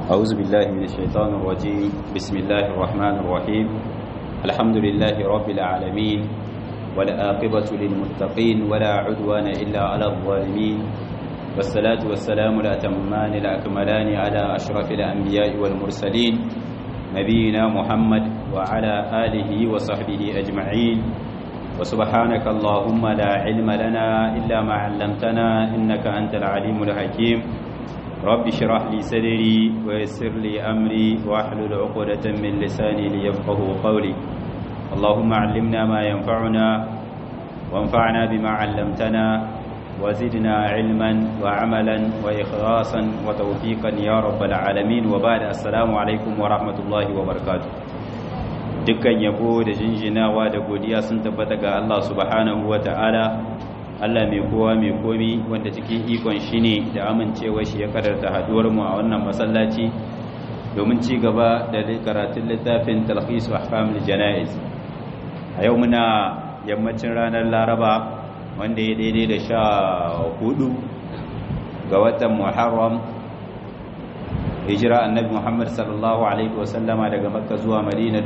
أعوذ بالله من الشيطان الرجيم بسم الله الرحمن الرحيم الحمد لله رب العالمين والآقبة للمتقين ولا عدوان إلا على الظالمين والصلاة والسلام الأتمان الأكملان على أشرف الأنبياء والمرسلين نبينا محمد وعلى آله وصحبه أجمعين وسبحانك اللهم لا علم لنا إلا ما علمتنا إنك أنت العليم الحكيم رب اشرح لي صدري ويسر لي أمري واحلل عقدة من لساني ليفقه قولي اللهم علمنا ما ينفعنا وانفعنا بما علمتنا وزدنا علما وعملا وإخلاصا وتوفيقا يا رب العالمين وبعد السلام عليكم ورحمة الله وبركاته dukkan yabo da jinjinawa da godiya sun tabbata ga Allah subhanahu wa ta'ala Allah mai kowa mai komi wanda cikin ikon shi ne da amincewa shi ya kadarta haduwar mu a wannan masallaci domin ci gaba da karatun littafin talhis ahkamul janaiz a yau muna yammacin ranar laraba wanda ya daidai da sha hudu ga watan muharram hijira annabi muhammad sallallahu alaihi wasallama daga makka zuwa madina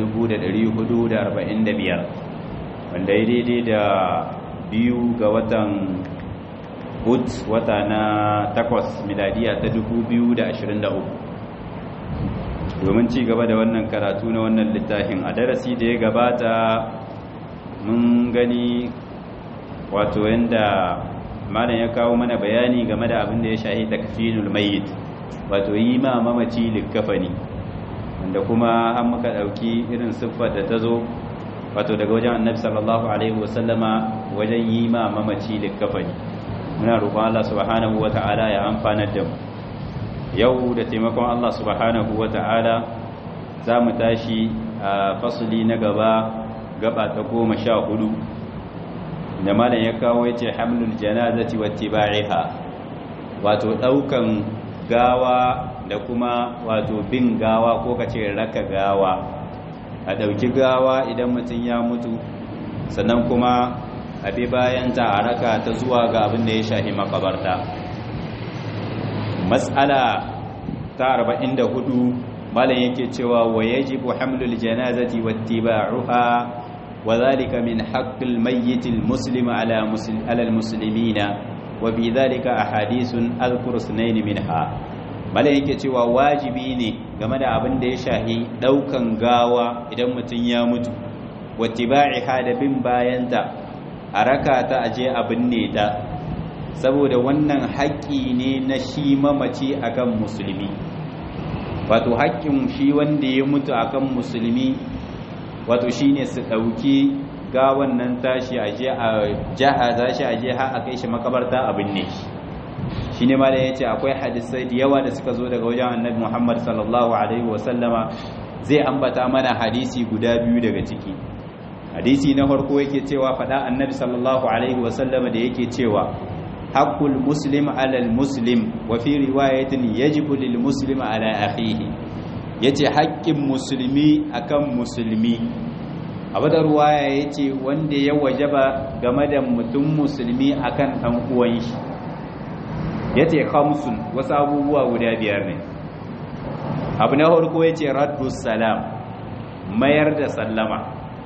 445 wanda ya daidai da biyu ga watan hud wata na takwas miladiya ta 2023 domin ci gaba da wannan karatu na wannan littafin a darasi da ya gabata mun gani wato yanda malam ya kawo mana bayani game da abin da ya shahi takfinul mayyit wato yi ma mamaci likkafani wanda kuma an muka dauki irin siffar da ta zo wato daga wajen annabi sallallahu alaihi wasallama wajen yi ma mamaci likkafani muna roƙon Allah subhanahu wata'ala ya amfana da mu yau da taimakon Allah subhanahu wata'ala za mu tashi a fasuli na gaba gaba ta goma sha hudu da malam ya kawo ya ce hamlul janazati wattiba'iha wato daukan gawa da kuma wato bin gawa ko kace raka gawa a dauki gawa idan mutum ya mutu sannan kuma a bi bayan ta a raka ta zuwa ga abin da ya shahi makabarta mas'ala ta 44 malam yake cewa wa yajibu hamlul janazati wattiba'uha وذلك من حق الميت المسلم على مسلم على المسلمين وفي ذلك احاديث اذكر اثنين منها malai yake cewa wajibi ne game da abin da ya shahi daukan gawa idan mutum ya mutu wattiba'iha da bin bayanta a raka ta aje abin ne ta saboda wannan haƙƙi ne na shi mamaci akan musulmi wato haƙƙin shi wanda ya mutu akan musulmi wato shine su ɗauki gawan nan tashi a je a jahaza shi a je har a kai shi makabarta abin ne shi ne ma da ya ce akwai hadisai da yawa da suka zo daga wajen annabi muhammad sallallahu alaihi wasallama zai ambata mana hadisi guda biyu daga ciki hadisi na farko yake cewa faɗa annabi sallallahu alaihi wasallama da yake cewa haqqul muslim alal muslim wa fi riwayatin yajibu lil muslim ala akhihi yace haƙƙin musulmi akan musulmi abu da ruwaya yace wanda ya wajaba game da mutum musulmi akan ɗan uwan shi yace khamsun wasu abubuwa guda biyar ne abu na farko yace raddus salam mayar da sallama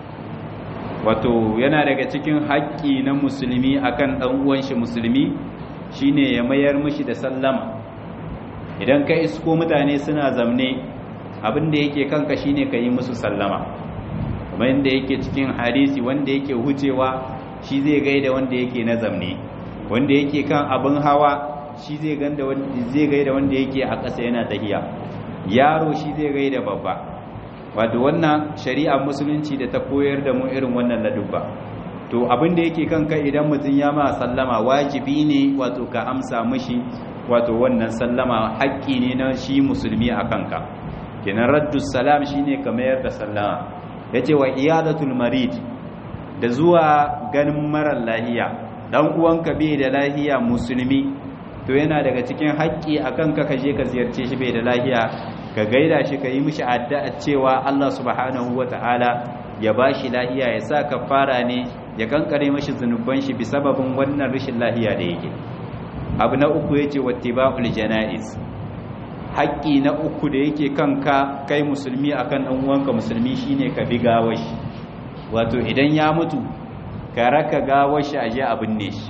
wato yana daga cikin haƙƙi na musulmi akan ɗan uwan shi musulmi shine ya mayar mishi da sallama idan ka isko mutane suna zamne abin da yake kanka shine ka yi musu sallama kuma inda yake cikin hadisi wanda yake hucewa shi zai gaida wanda yake na zamne wanda yake kan abin hawa shi zai ganda wanda zai gaida wanda yake a ƙasa yana tahiya yaro shi zai gaida babba wato wannan shari'a musulunci da ta koyar da mu irin wannan ladubba to abin da yake kanka idan mutum ya ma sallama wajibi ne wato ka amsa mishi wato wannan sallama haƙƙi ne na shi musulmi a kanka kenan raddus salam shine ka mayar da sallama yace wa iyadatul marid da zuwa ganin marar lahiya dan uwanka bai da lahiya musulmi to yana daga cikin haƙƙi akan ka kaje ka ziyarce shi bai da lahiya ka gaida shi ka yi mishi addu'a cewa Allah subhanahu wataala ya bashi lahiya ya sa kafara ne ya kankare mishi zanuban shi bi sababin wannan rashin lahiya da yake abu na uku yace wattiba'ul janaiz haƙƙi na uku da yake kanka kai musulmi akan ɗan uwanka musulmi shine ka bi gawashi wato idan ya mutu ka raka gawashi aje a binne shi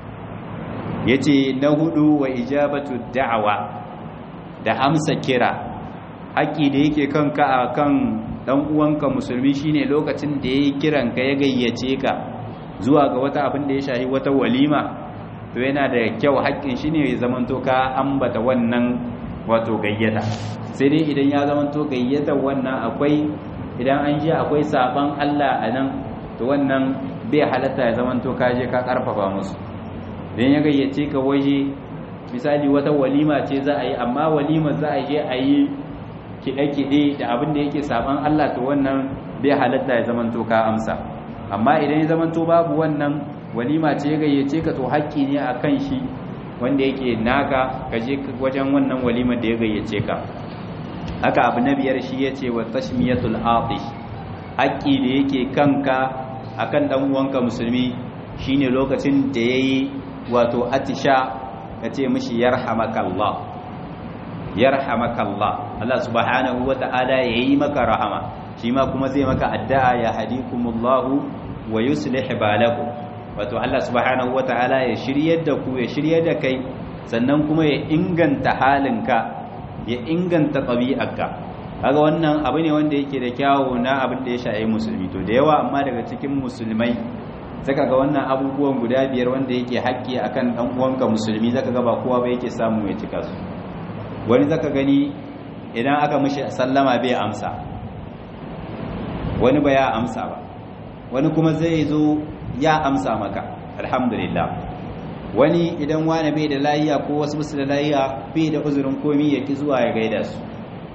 yace na hudu wa ijabatu da'awa da amsa kira haƙƙi da yake kanka akan ɗan uwanka musulmi shine lokacin da yayi kiran ka ya gayyace ka zuwa ga wata abin da ya shahi wata walima to yana da kyau haƙƙin shi ne ya zamanto ka ambata wannan wato gayyata sai dai idan ya zamanto gayyata wannan akwai idan an ji akwai saban Allah a nan to wannan bai halatta ya zamanto ka je ka karfafa musu idan ya gayyace ka waje misali wata walima ce za a yi amma walima za a je a yi kiɗe-kiɗe da abin da yake saban Allah to wannan bai halatta ya zamanto ka amsa amma idan ya zamanto babu wannan walima ce ya gayyace ka to haƙƙi ne a kan shi wanda yake naka ka je wajen wannan walimar da ya gayyace ka haka abu na biyar shi ya ce wa tashmiyatul atish haƙƙi da yake kanka akan dan uwanka musulmi shine lokacin da yayi wato atisha ka ce mishi yarhamakallah yarhamakallah Allah subhanahu wata'ala yayi maka rahama shi ma kuma zai maka addu'a ya hadikumullahu wa yuslih balakum wato Allah subhanahu wata'ala ya shiryar da ku ya shiryar da kai sannan kuma ya inganta halinka ya inganta ɗabi'arka kaga wannan abu ne wanda yake da kyawu na abin da ya shaye musulmi to da yawa amma daga cikin musulmai zaka ga wannan abubuwan guda biyar wanda yake haƙƙi akan dan uwanka musulmi zaka ga ba kowa ba yake samu ya cika su wani zaka gani idan aka mishi sallama bai amsa wani ba ya amsa ba wani kuma zai zo ya amsa maka alhamdulillah wani idan wani bai da layiya ko wasu musu da layiya bai da uzurin komi ya ki zuwa ya gaida su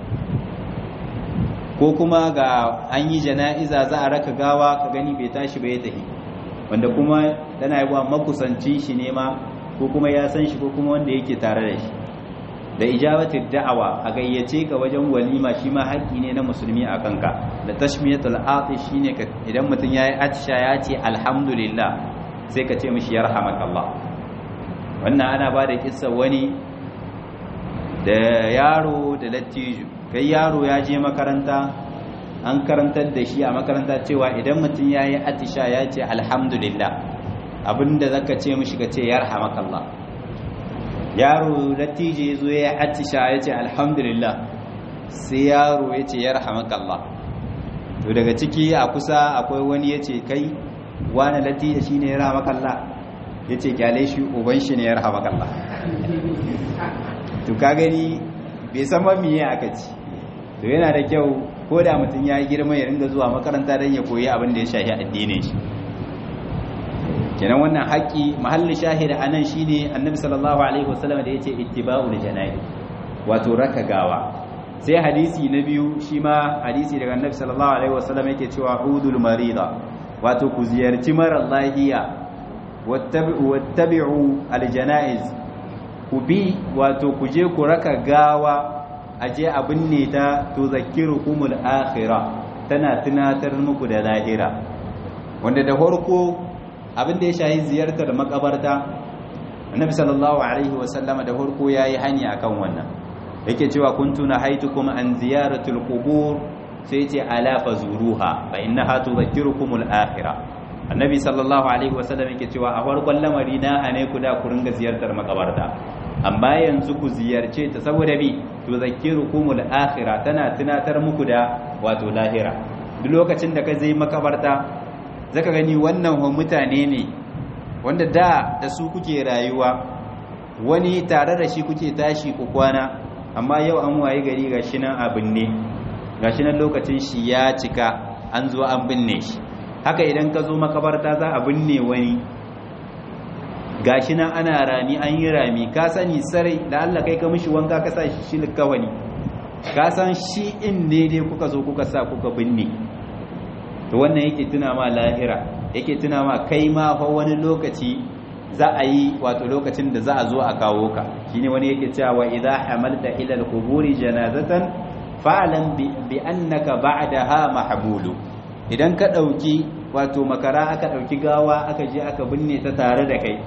ko kuma ga an yi jana'iza za a raka gawa ka gani bai tashi bai tafi wanda kuma tana yi wa makusanci shi ne ma ko kuma ya san shi ko kuma wanda yake tare da shi da ijabatul da'awa a gayyace ka wajen walima shi ma haƙƙi ne na musulmi a kanka da tashmiyatul atish shine idan mutum yayi atisha ya ce alhamdulillah sai ka ce mishi yarhamakallah wannan ana ba da kissa wani da yaro da lattijo kai yaro ya je makaranta an karantar da shi a makaranta cewa idan mutum yayi atisha ya ce alhamdulillah abinda zaka ce mishi ka ce yarhamakallah yaro lattijo ya zo ya atisha ya ce alhamdulillah sai yaro ya ce yarhamakallah to daga ciki a kusa akwai wani ya ce kai wani lattijo shine yarhamakallah ya ce kyale shi uban shi ne ya rahama kalla to ka gani bai san ba miye aka ci to yana da kyau ko da mutum ya girma ya ringa zuwa makaranta don ya koyi abin da ya shahi addinin shi kenan wannan haƙƙi mahallin shahida anan shine annabi sallallahu alaihi wasallam da yace ittiba'ul janayi wato raka gawa sai hadisi na biyu shi ma hadisi daga annabi sallallahu alaihi wasallam yake cewa udul marida wato ku ziyarci mara lahiya wattabi'u aljanaiz ku bi wato ku je ku raka gawa aje a binne ta to zakkirukumul akhirah tana tunatar muku da lahira wanda da farko abin da ya shahi ziyartar makabarta annabi sallallahu alaihi wasallama da farko yayi hani akan wannan yake cewa kuntu nahaitukum an ziyaratul qubur sai ce ala fazuruha fa innaha tudhakkirukumul akhirah annabi sallallahu alaihi wasallam yake cewa a farkon lamari na ane ku da ku ringa ziyartar makabarta amma yanzu ku ziyarce ta saboda bi to zakkirukumul akhirah tana tunatar muku da wato lahira duk lokacin da ka zai makabarta zaka gani wannan mutane ne wanda da da su kuke rayuwa wani tare da shi kuke tashi ku kwana amma yau an waye gari gashi nan abin ne gashi nan lokacin shi ya cika an zo an binne shi haka idan ka zo makabarta za a binne wani gashi nan ana rami an yi rami ka sani sarai da Allah kai ka mishi wanka ka sa shi likawani ka san shi in ne dai kuka zo kuka sa kuka binne to wannan yake tuna ma lahira yake tuna ma kai ma fa wani lokaci za a yi wato lokacin da za a zo a kawo ka shine wani yake cewa wa idza hamalta ila al-quburi janazatan fa'lam bi annaka ba'daha mahbulu idan ka dauki wato makara aka dauki gawa aka je aka binne ta tare da kai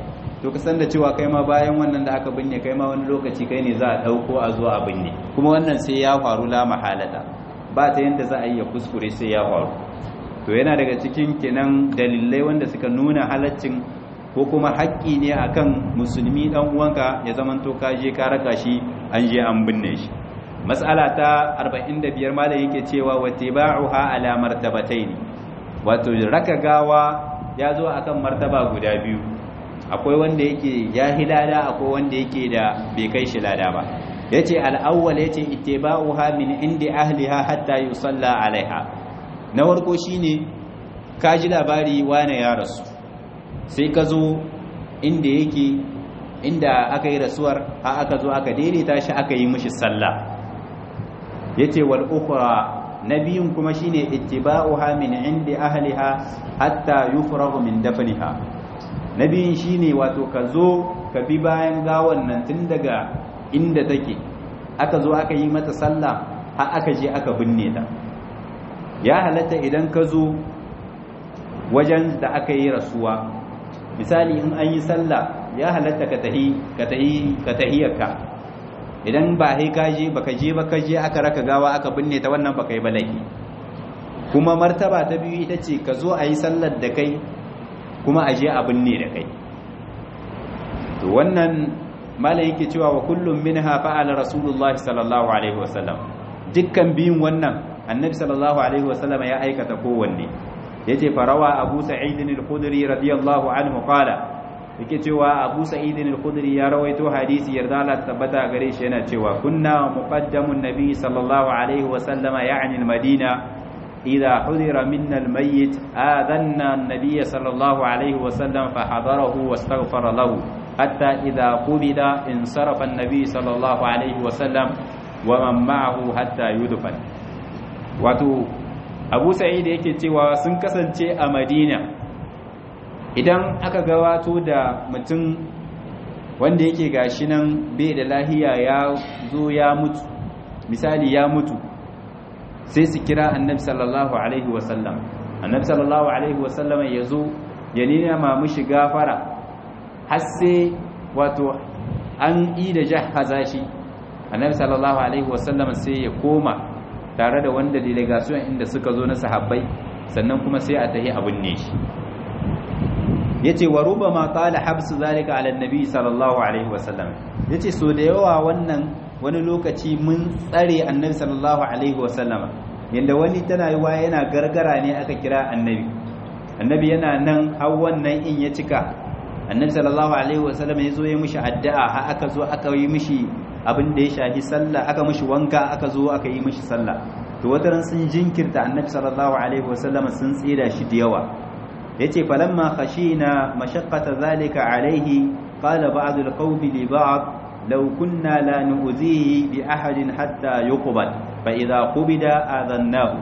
to ka san da cewa kai ma bayan wannan da aka binne kai ma wani lokaci kai ne za a dauko a zo a binne kuma wannan sai ya faru la mahalata ba ta yanda za a yi ya kuskure sai ya faru to yana daga cikin kenan dalilai wanda suka nuna halaccin ko kuma haƙƙi ne akan musulmi dan uwanka ya zamanto ka je ka raka shi an je an binne shi mas'ala ta 45 malam yake cewa wattiba'uha ala martabatayn wato raka gawa ya zo akan martaba guda biyu akwai wanda yake ya hilada akwai wanda yake da bai kai shi lada ba yace al-awwal yace ittiba'uha min indi ahliha hatta yusalla alaiha na farko shine ka ji labari wane ya rasu sai ka zo inda yake inda aka yi rasuwar ha aka zo aka daidaita shi aka yi mishi sallah yace wal ukhra nabiyun kuma shine ittiba'uha min indi ahliha hatta yufragu min dafniha nabiyin shine wato ka zo ka bi bayan gawan nan tun daga inda take aka zo aka yi mata sallah har aka je aka binne ta ya halatta idan ka zo wajen da aka yi rasuwa misali in an yi sallah ya halatta ka tahi ka tahi ka tahiyarka idan ba sai ka je baka je baka je aka raka gawa aka binne ta wannan baka yi balaki kuma martaba ta biyu ita ce ka zo a yi sallar da kai kuma a je a binne da kai to wannan malam yake cewa wa kullum minha fa'ala rasulullahi sallallahu alaihi wasallam dukkan biyun wannan annabi sallallahu alaihi wasallam ya aikata kowanne yace farawa abu sa'id al-khudri radiyallahu anhu qala yake cewa abu sa'id al-khudri ya rawaito hadisi yarda Allah tabbata gare shi yana cewa kunna muqaddamun nabi sallallahu alaihi wasallama ya'ni al-madina إذا حضر منا الميت آذنا النبي صلى الله عليه وسلم فحضره واستغفر له حتى إذا قبض انصرف النبي صلى الله عليه وسلم ومن معه حتى يدفن wato abu sa'id yake cewa sun kasance a madina idan aka gawato da mutum wanda yake gashi nan bai da lahiya ya zo ya mutu misali ya mutu sai su kira annabi sallallahu alaihi wasallam annabi sallallahu alaihi wasallam ya zo ya nema mushi gafara har sai wato an yi da jahaza shi annabi sallallahu alaihi wasallam sai ya koma tare da wanda delegation inda suka zo na sahabbai sannan kuma sai a tahi abin ne shi yace wa rubama qala habsu zalika ala annabi sallallahu alaihi wasallam yace so da yawa wannan wani lokaci mun tsare annabi sallallahu alaihi wasallama yanda wani tana yiwa yana gargara ne aka kira annabi annabi yana nan har wannan in ya cika annabi sallallahu alaihi wasallam ya zo ya mishi addu'a har aka zo aka yi mishi abin da ya shafi sallah aka mishi wanka aka zo aka yi mishi sallah to wataran sun jinkirta annabi sallallahu alaihi wasallam sun tsira shi da yawa yace falamma khashina mashaqqata zalika alaihi qala ba'd alqawmi li ba'd law kunna la nu'zihi bi ahadin hatta yuqbal fa idha qubida adannahu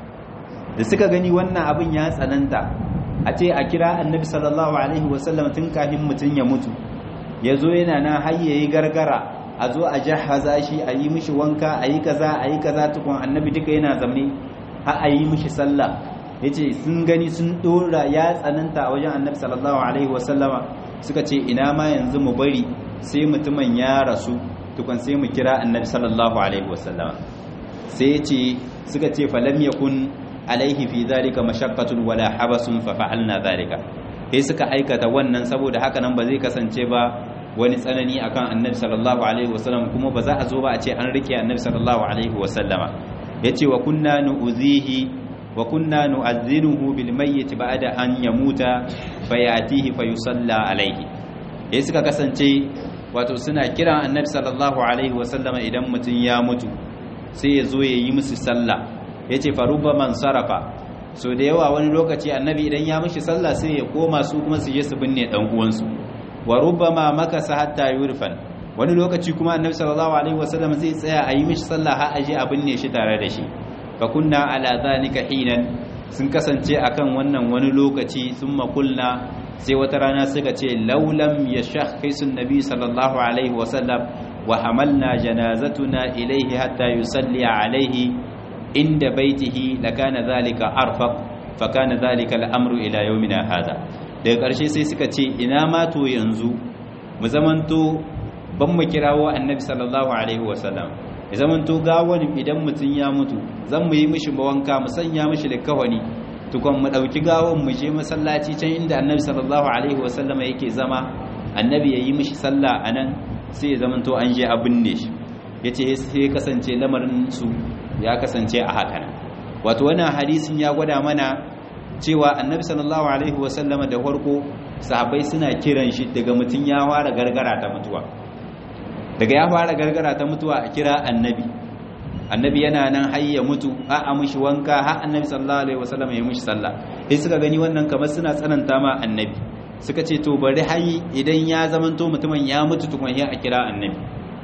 da suka gani wannan abin ya tsananta a ce a kira annabi sallallahu alaihi wasallam tun kafin mutum ya mutu ya zo yana na hayyayi gargara a zo a jahaza shi a yi mishi wanka a yi kaza a yi kaza tukun annabi duka yana zamne har a yi mishi sallah ya ce sun gani sun dora ya tsananta a wajen annabi sallallahu alaihi wasallama suka ce ina ma yanzu mu bari sai mutumin ya rasu tukun sai mu kira annabi sallallahu alaihi wasallama sai ya ce suka ce falam yakun alaihi fi zalika mashaqqatun wala habasun fa fa'alna zalika sai suka aikata wannan saboda haka nan ba zai kasance ba wani tsanani akan annabi sallallahu alaihi wasallam kuma ba za a zo ba a ce an rike annabi sallallahu alaihi wasallama yace wa kunna nu'zihi wa kunna nu'azzinuhu bil mayyit ba'da an yamuta fayatihi fayusalla alaihi sai suka kasance wato suna kiran annabi sallallahu alaihi wasallama idan mutun ya mutu sai ya zo ya yi musu sallah yace faruba man sarafa so da yawa wani lokaci annabi idan ya mishi sallah sai ya koma su kuma su je su binne dan uwansu wa rubbama makasa hatta yurfan wani lokaci kuma annabi sallallahu alaihi wasallam zai tsaya a yi mishi sallah har aje a binne shi tare da shi fa kunna ala zalika hinan sun kasance akan wannan wani lokaci thumma qulna sai wata rana suka ce laulam yashakhisu nabi sallallahu alaihi wasallam wa hamalna janazatuna ilayhi hatta yusalli alaihi inda baitihi lakana zalika arfaq fakana zalika al'amru ila yawmina hada daga ƙarshe sai suka ce ina ma to yanzu mu zamanto ban mu kirawo annabi sallallahu alaihi wasallam ya zamanto gawon idan mutum ya mutu zan mu yi mishi wanka mu sanya mishi likawani tukon mu dauki gawon mu je masallaci can inda annabi sallallahu alaihi wasallama yake zama annabi ya yi mishi sallah anan sai ya zamanto an je a binne shi yace sai kasance lamarin su ya kasance a haka nan wato wannan hadisin ya gwada mana cewa annabi sallallahu alaihi wasallama da farko sahabbai suna kiran shi daga mutum ya fara gargara ta mutuwa daga ya fara gargara ta mutuwa a kira annabi annabi yana nan har ya mutu a a mishi wanka har annabi sallallahu alaihi wasallama ya mishi sallah sai suka gani wannan kamar suna tsananta ma annabi suka ce to bari hayi idan ya zamanto mutumin ya mutu tukun ya a kira annabi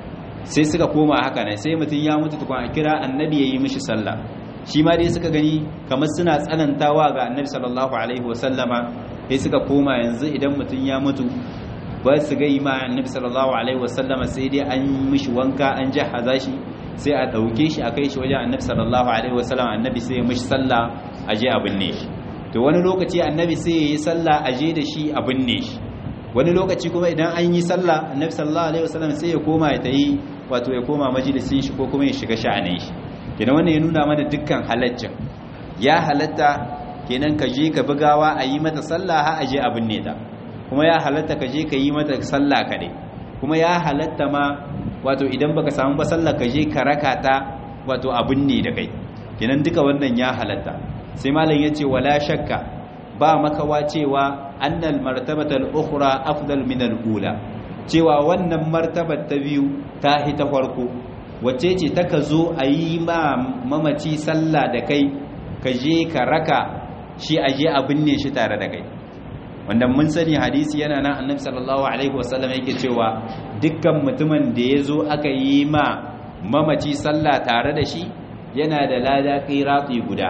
sai suka koma haka ne sai mutum ya mutu tukun a kira annabi ya yi mishi sallah shi ma dai suka gani kamar suna tsanantawa ga annabi sallallahu alaihi wasallama sai suka koma yanzu idan mutum ya mutu ba su ga ma annabi sallallahu alaihi wasallama sai dai an mishi wanka an jahaza shi sai a dauke shi a kai shi wajen annabi sallallahu alaihi wasallama annabi sai ya mishi sallah a je a binne shi to wani lokaci annabi sai ya yi sallah a je da shi a binne shi wani lokaci kuma idan an yi sallah annabi sallallahu alaihi wasallam sai ya koma ya tayi wato ya koma majalisin shi ko kuma ya shiga sha'anin shi kenan wannan ya nuna mana dukkan halaccin ya halatta kenan ka je ka bugawa a yi mata sallah har a je a binne ta kuma ya halatta ka je ka yi mata sallah kaɗai kuma ya halatta ma wato idan baka samu ba sallah ka je ka raka ta wato a binne da kai kenan duka wannan ya halatta sai malam ya ce wala shakka ba makawa cewa annal martabatal ukhra afdal min al-ula cewa wannan martabar ta biyu ta hi ta farko wacce ce ta ka zo a yi ma mamaci sallah da kai ka je ka raka shi a je a binne shi tare da kai wanda mun sani hadisi yana nan annabi sallallahu alaihi wasallam yake cewa dukkan mutumin da ya zo aka yi ma mamaci sallah tare da shi yana da lada qirati guda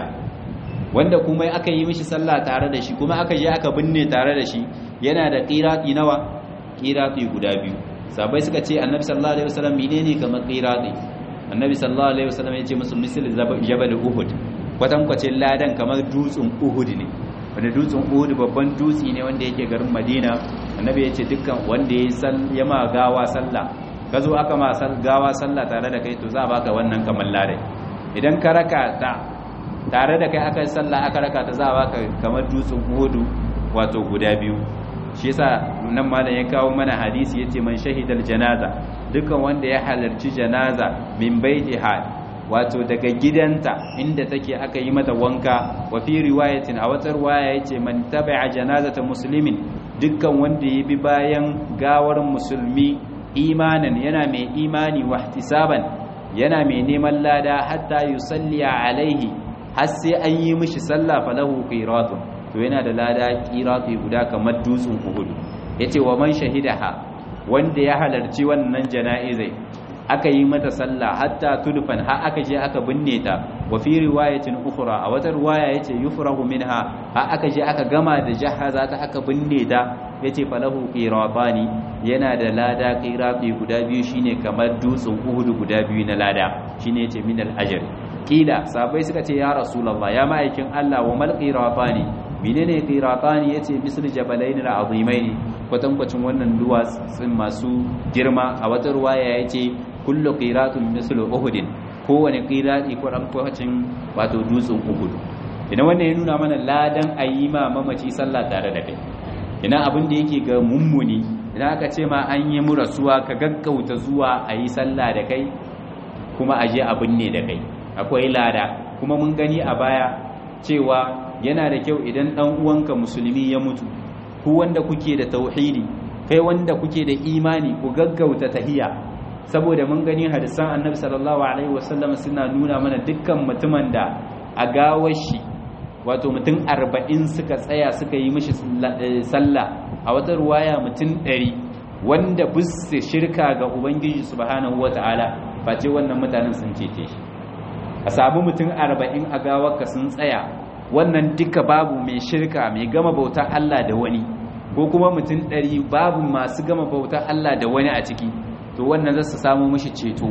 wanda kuma aka yi mishi sallah tare da shi kuma aka je aka binne tare da shi yana da qirati nawa qirati guda biyu sabai suka ce annabi sallallahu alaihi wasallam menene kamar qirati annabi sallallahu alaihi wasallam ya ce musu misal jabal uhud kwatankwacin ladan kamar dutsen uhud ne wanda dutsen uhud babban dutse ne wanda yake garin madina annabi ya ce dukkan wanda ya ma gawa sallah ka zo aka ma gawa sallah tare da kai to za a baka wannan kamar ladan idan ka raka ta tare da kai aka yi sallah aka raka ta za a baka kamar dutsen uhud wato guda biyu shi yasa nan malam ya kawo mana hadisi yace man shahidal janaza dukan wanda ya halarci janaza min baitiha wato daga gidanta inda take aka yi mata wanka wa fi riwayatin a wata riwaya yace man tabi'a janazata muslimin dukkan wanda ya bi bayan gawar musulmi imanan yana mai imani wa ihtisaban yana mai neman lada hatta yusalli alaihi har sai an yi mishi sallah falahu qiratun to yana da lada qirati guda kamar dutsen uhud yace wa man shahidaha wanda ya halarci wannan jana'izai aka yi mata sallah hatta tudfan har aka je aka binne ta wa fi riwayatin ukhra a wata riwaya yace yufrahu minha har aka je aka gama da jahaza ta aka binne ta yace falahu qiratani yana da lada qirati guda biyu shine kamar dutsen uhud guda biyu na lada shine yace min al ajr kila sabai suka ce ya rasulullah ya ma'aikin Allah wa mal qiratani menene qiratani yace misal jabalain al-azimain kwatankwacin wannan duwatsun masu girma a wata ruwaya yace kullu qiratun misal uhud kowane qirati kwatankwacin wato dutsen uhud idan wannan ya nuna mana ladan ayyima mamaci sallah tare da kai ina abin da yake ga mummuni idan aka ce ma an yi mu rasuwa ka gaggauta zuwa a yi sallah da kai kuma aje abin ne da kai akwai lada kuma mun gani a baya cewa yana da kyau idan ɗan uwanka musulmi ya mutu ku wanda kuke da tauhidi kai wanda kuke da imani ku gaggauta tahiya saboda mun gani hadisan annabi sallallahu alaihi wasallam suna nuna mana dukkan mutumin da a gawar shi wato mutum arba'in suka tsaya suka yi mishi sallah a wata ruwaya mutum ɗari wanda bisa shirka ga ubangiji subhanahu wata'ala face wannan mutanen sun cece shi a samu mutum arba'in a gawarka sun tsaya wannan duka babu mai shirka mai gama bauta Allah da wani ko kuma mutum ɗari babu masu gama bauta Allah da wani a ciki to wannan za su samu mashi ceto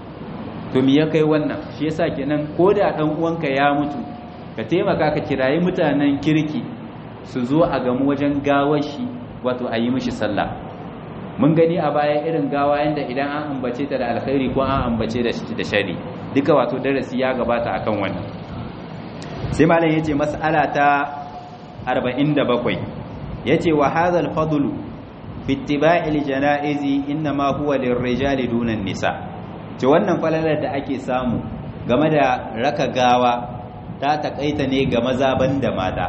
to mi ya kai wannan shi yasa kenan ko da ɗan uwanka ya mutu ka taimaka ka kirayi mutanen kirki su zo a gamu wajen gawar shi wato a yi mishi sallah mun gani a baya irin gawa yanda idan an ambace ta da alkhairi ko an ambace da da shari duka wato darasi ya gabata akan wannan sai malam yace mas'ala ta 47 yace wa hadha al-fadlu bi ittiba'i al-janaizi inma huwa lirrijali duna nisa ce wannan falalar da ake samu game da raka gawa ta takaita ne ga maza banda mata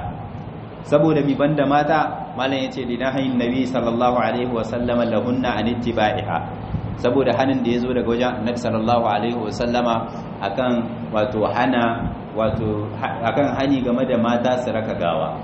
saboda mi banda mata malam yace linahin nabi sallallahu alaihi wasallam lahunna an ittiba'iha saboda hanin da yazo daga wajen annabi sallallahu alaihi wasallama akan wato hana wato akan hani game da mata su raka gawa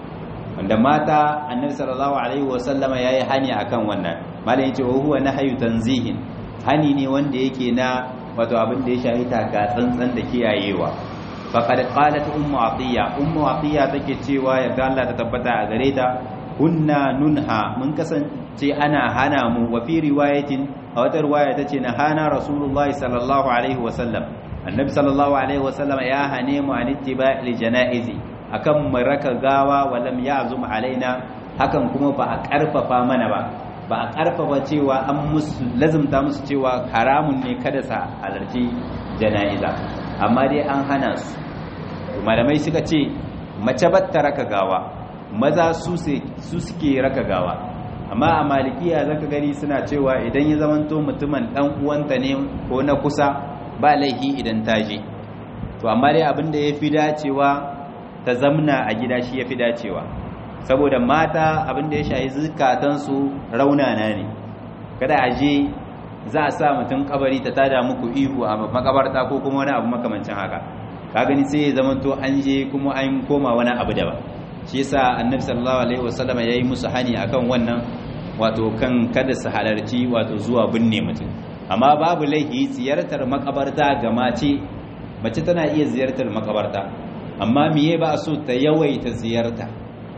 wanda mata annabi sallallahu alaihi wasallama yayi hani akan wannan malam yace wa huwa nahyu tanzihin hani ne wanda yake na wato abin da ya shahi taka tsantsan da kiyayewa faqad qalat ummu atiya ummu atiya take cewa yarda Allah ta tabbata a gare ta kunna nunha mun kasance ana hana mu wa fi riwayatin a wata riwaya tace na hana rasulullahi sallallahu alaihi wasallam annabi sallallahu alaihi wasallam ya hane mu an ittiba'il janaizi akan mu raka gawa wa lam ya'zum alaina hakan kuma ba a karfafa mana ba ba a karfafa cewa an musu lazumta musu cewa haramun ne kada sa halarci jana'iza amma dai an hana su malamai suka ce mace batta raka gawa maza su suke raka gawa amma a malikiya zaka gani suna cewa idan ya zamanto mutumin dan uwanta ne ko na kusa ba laihi idan ta je to amma dai abin da yafi dacewa ta zamna a gida shi yafi dacewa saboda mata abin da ya shayi zukatansu raunana ne kada a je za a sa mutum kabari ta tada muku ihu a makabarta ko kuma wani abu makamancin haka ka gani sai ya zamanto an je kuma an koma wani abu daban shi yasa annabi sallallahu alaihi wasallam yayi musu hani akan wannan wato kan kada su halarci wato zuwa binne mutum amma babu laihi ziyartar makabarta ga mace mace tana iya ziyartar makabarta amma miye ba so ta yawaita ziyarta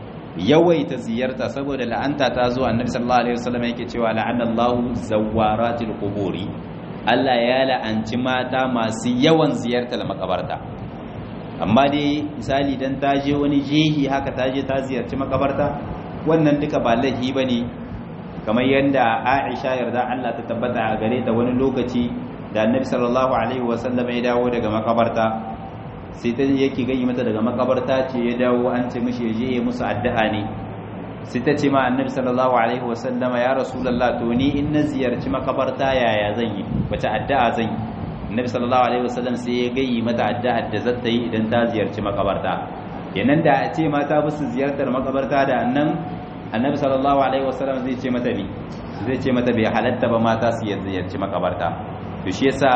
yawaita ziyarta saboda la'anta ta zo annabi sallallahu alaihi wasallam yake cewa la'anallahu zawaratil quburi Allah ya la'anci mata masu yawan ziyartar makabarta amma dai misali dan ta je wani jehi haka ta je ta ziyarci makabarta wannan duka ba laifi bane kamar yadda Aisha yarda Allah ta tabbata a gare ta wani lokaci da Annabi sallallahu alaihi wasallam ya dawo daga makabarta sai ta yake gani mata daga makabarta ce ya dawo an ce mishi je ya musu addu'a ne sai ta ce ma Annabi sallallahu alaihi wasallam ya rasulullah to ni in na ziyarci makabarta yaya zan yi wace addu'a zan yi Annabi sallallahu alaihi wasallam sai ya gayi mata addu'a da zata yi idan ta ziyarci makabarta kenan da a ce mata ba su ziyartar makabarta da annan annabi sallallahu alaihi wasallam zai ce mata bi zai ce mata bai halatta ba mata su ziyarci makabarta to shi yasa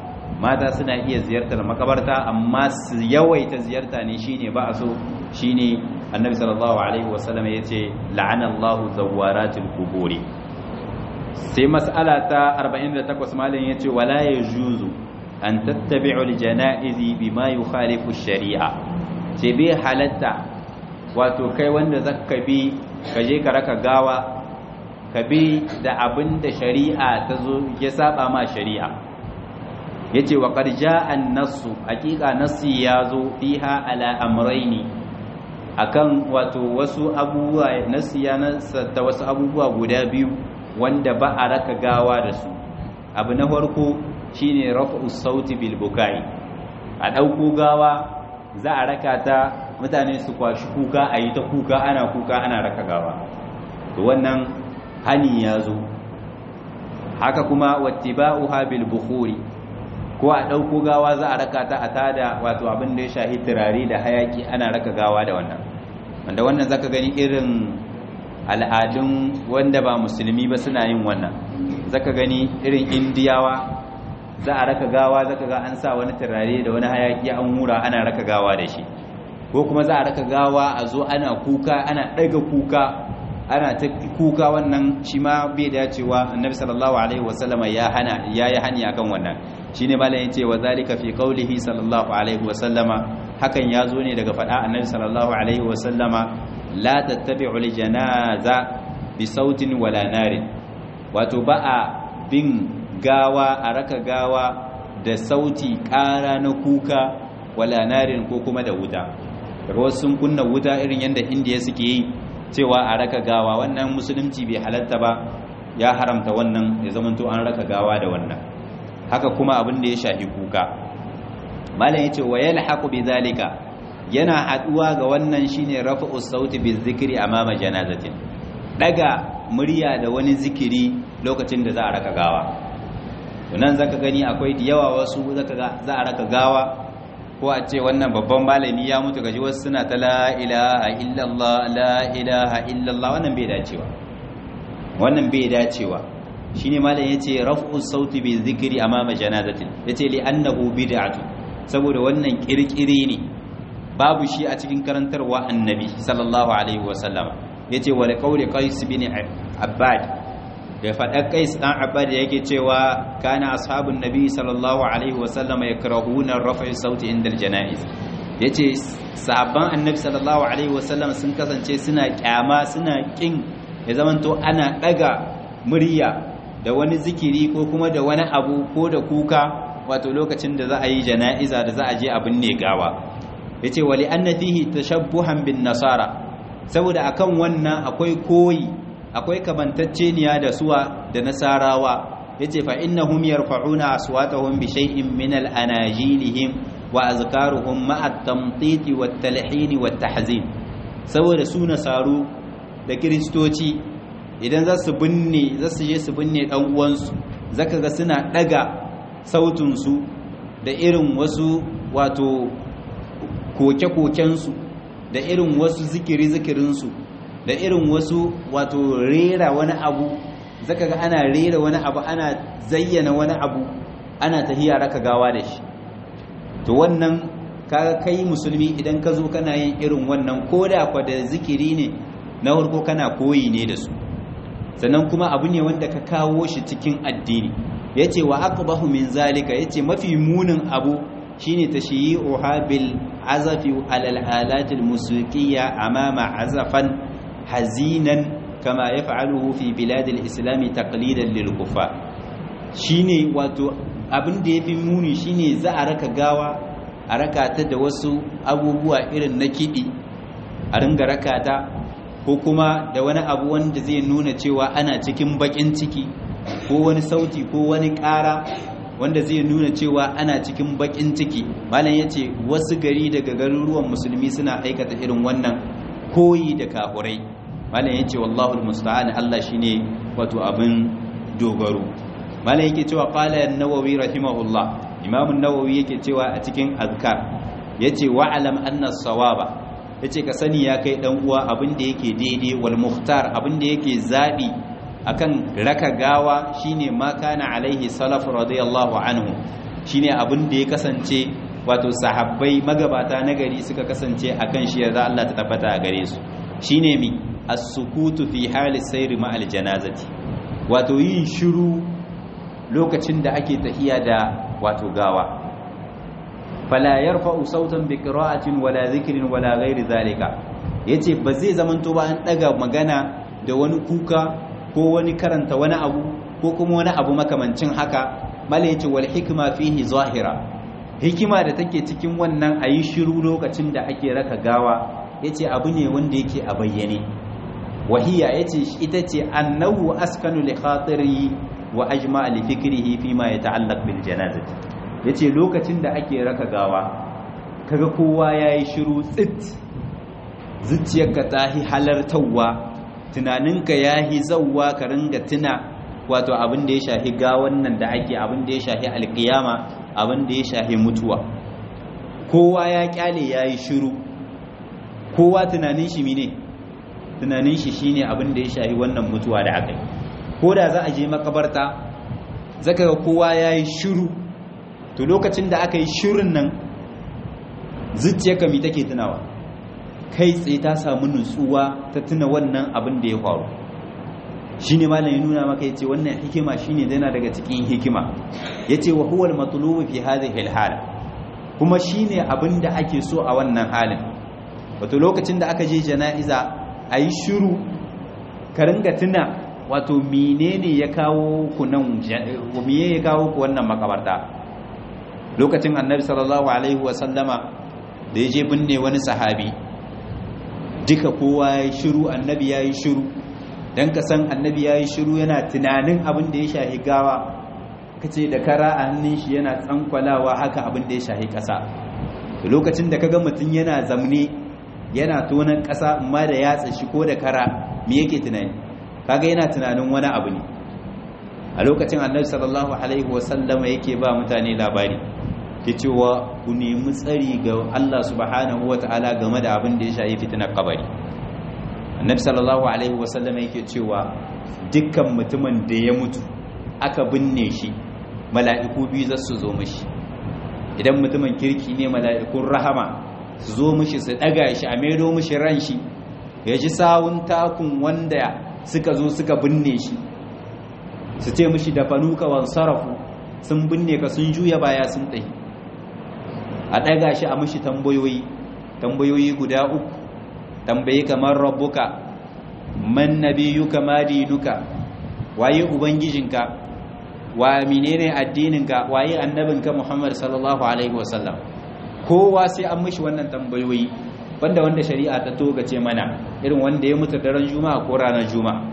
mata suna iya ziyartar makabarta amma su yawaita ziyarta ne shine ba a so shine annabi sallallahu alaihi wasallam ya ce la'ana Allahu zawaratil quburi sai mas'ala ta 48 malam yace wala yajuzu an tattabi'u al-janaizi bima yukhalifu ash-shari'a ce bai halatta wato kai wanda zaka bi ka je ka raka gawa ka bi da abin da shari'a ta zo ya saba ma shari'a yace wa qad jaa an-nassu haqiqa nassi ya zo fiha ala amrayni akan wato wasu abubuwa nassi ya ta wasu abubuwa guda biyu wanda ba a raka gawa da su abu na farko shine raf'u sauti bil bukai a dauko gawa za a raka ta mutane su kwashi kuka a yi ta kuka ana kuka ana raka gawa to wannan hani ya zo haka kuma wattiba'uha bil bukhuri ko a ɗauko gawa za a raka ta a tada wato abin da ya shahi turare da hayaki ana raka gawa da wannan wanda wannan zaka gani irin al'adun wanda ba musulmi ba suna yin wannan zaka gani irin indiyawa za a raka gawa zaka ga an sa wani turare da wani hayaki an hura ana raka gawa da shi ko kuma za a raka gawa a zo ana kuka ana ɗaga kuka ana ta kuka wannan shi ma bai dacewa annabi sallallahu alaihi wasallama ya hana yayi hani akan wannan shine malam yace wa zalika fi qawlihi sallallahu alaihi wasallama hakan ya zo ne daga faɗa annabi sallallahu alaihi wasallama la tattabi'u li janaza bi sautin wala narin wato ba a bin gawa a raka gawa da sauti ƙara na kuka wala narin ko kuma da wuta daga wasu sun kunna wuta irin yadda indiya suke yi cewa a raka gawa wannan musulunci bai halatta ba ya haramta wannan ya zamanto an raka gawa da wannan haka kuma abin da ya shafi kuka malam yace wa yalhaqu bidhalika yana haduwa ga wannan shine rafa'u sauti bizikri amama janazatin daga murya da wani zikiri lokacin da za a raka gawa nan zaka gani akwai da yawa wasu zaka ga za a raka gawa ko a ce wannan babban malami ya mutu gaji wasu suna ta la ilaha illallah la ilaha illallah wannan bai dacewa wannan bai dacewa shine malam yace raf'u sauti bi zikri amama janazatin yace li annahu bid'atu saboda wannan kirkire ne babu shi a cikin karantarwa annabi sallallahu alaihi wasallam yace wa qawli qais bin abbad da faɗar qais dan abbad yake cewa kana ashabun nabi sallallahu alaihi wasallam yakrahuna raf'i sauti inda aljanaiz yace sahabban annabi sallallahu alaihi wasallam sun kasance suna kyama suna kin ya zamanto ana daga murya da wani zikiri ko kuma da wani abu ko da kuka wato lokacin da za a yi jana'iza da za a je abin ne gawa yace wali anna fihi tashabbuhan bin nasara saboda akan wannan akwai koyi akwai kamantacceniya da suwa da nasarawa yace fa innahum yarfa'una aswatahum bi shay'in min al-anajilihim wa azkaruhum ma'a at-tamtit wat-talhin wat-tahzin saboda su nasaru da kristoci idan za su binne za su je su binne dan uwansu zaka ga suna daga sautin su da irin wasu wato koke-kokensu da irin wasu zikiri-zikirinsu da irin wasu wato rera wani abu zaka ga ana rera wani abu ana zayyana wani abu ana tahiya raka gawa da shi to wannan kaga kai musulmi idan ka zo kana yin irin wannan koda kwa da zikiri ne na farko kana koyi ne da su sannan kuma abu ne wanda ka kawo shi cikin addini yace wa aqbahu min zalika yace mafi munin abu shine tashyi'uha bil azafi alal alatil musiqiyya amama azafan hazinan kama yaf'aluhu fi biladil islami taqlidan lil kufa shine wato abin da yafi muni shine za a raka gawa a raka ta da wasu abubuwa irin na kidi a ringa raka ta ko kuma da wani abu wanda zai nuna cewa ana cikin bakin ciki ko wani sauti ko wani ƙara wanda zai nuna cewa ana cikin bakin ciki malam yace wasu gari daga garuruwan musulmi suna aikata irin wannan koyi da kafurai malam yace wallahu almusta'an Allah shine wato abin dogaro malam yake cewa qala an-nawawi rahimahullah imam an-nawawi yake cewa a cikin azkar yace wa'lam anna as-sawaba yace ka sani ya kai dan uwa abin da yake daidai wal muhtar abin da yake zabi akan raka gawa shine ma kana alaihi salaf radiyallahu anhu shine abin da ya kasance wato sahabbai magabata na gari suka kasance akan shi yarda Allah ta tabbata a gare su shine mi as-sukutu fi hali sayri ma al-janazati wato yin shiru lokacin da ake tahiya da wato gawa fala yarfa'u sautan bi qira'atin wala dhikrin wala ghairi zalika yace ba zai zamanto ba an daga magana da wani kuka ko wani karanta wani abu ko kuma wani abu makamancin haka mala yace wal hikma fihi zahira hikima da take cikin wannan ayi shiru lokacin da ake raka gawa yace abu ne wanda yake a bayyane wahiya yace ita ce annahu askanu li khatiri wa ajma li fikrihi fi ma yata'allaq bil janazati yace lokacin da ake raka gawa kaga kowa yayi shiru tsit zuciyarka ta hi halartawa tunaninka ya yi zauwa ka ringa tuna wato abin da ya shahi gawan nan da ake abin da ya shahi alkiyama abin da ya shahi mutuwa kowa ya kyale ya yi shiru kowa tunanin shi mine tunanin shi shine abin da ya shahi wannan mutuwa da aka yi ko da za a je makabarta zaka ga kowa ya yi shiru to lokacin da aka yi shirin nan zuciyarka mi take tunawa kai tsaye ta samu nutsuwa ta tuna wannan abin da ya faru shi ne malam ya nuna maka ya ce wannan hikima shi ne yana daga cikin hikima ya ce wa huwal matulubu fi hadhihi hal kuma shi ne abin da ake so a wannan halin wato lokacin da aka je jana'iza a yi shiru ka ringa tuna wato menene ya kawo ku nan miye ya kawo ku wannan makabarta lokacin annabi sallallahu alaihi wa sallama da ya je binne wani sahabi duka kowa ya yi shiru annabi ya yi shiru dan ka san annabi yayi shiru yana tunanin abin da ya shahi gawa kace da kara a hannun shi yana tsankwalawa haka abin da ya shahi ƙasa lokacin da kaga mutum yana zamne yana tonan ƙasa amma da yatsa shi ko da kara me yake tunani kaga yana tunanin wani abu ne a lokacin annabi sallallahu alaihi wasallama yake ba mutane labari ke cewa ku nemi tsari ga Allah subhanahu wata'ala game da abin da ya shafi fitinar kabari annabi sallallahu alaihi wasallama yake cewa dukkan mutumin da ya mutu aka binne shi mala'iku biyu za su zo mishi idan mutumin kirki ne mala'ikun rahama su zo mishi su daga shi a maido mishi ran shi ya ji sawun takun wanda suka zo suka binne shi su ce mishi da fanuka wan sarafu sun binne ka sun juya baya sun tsaye a daga shi a mishi tambayoyi tambayoyi guda uku tambayi kamar rabbuka man nabiyuka ma dinuka waye ubangijinka wa menene addininka waye annabinka Muhammad sallallahu alaihi wasallam kowa sai an mishi wannan tambayoyi banda wanda shari'a ta togace mana irin wanda ya mutu daren juma'a ko ranar juma'a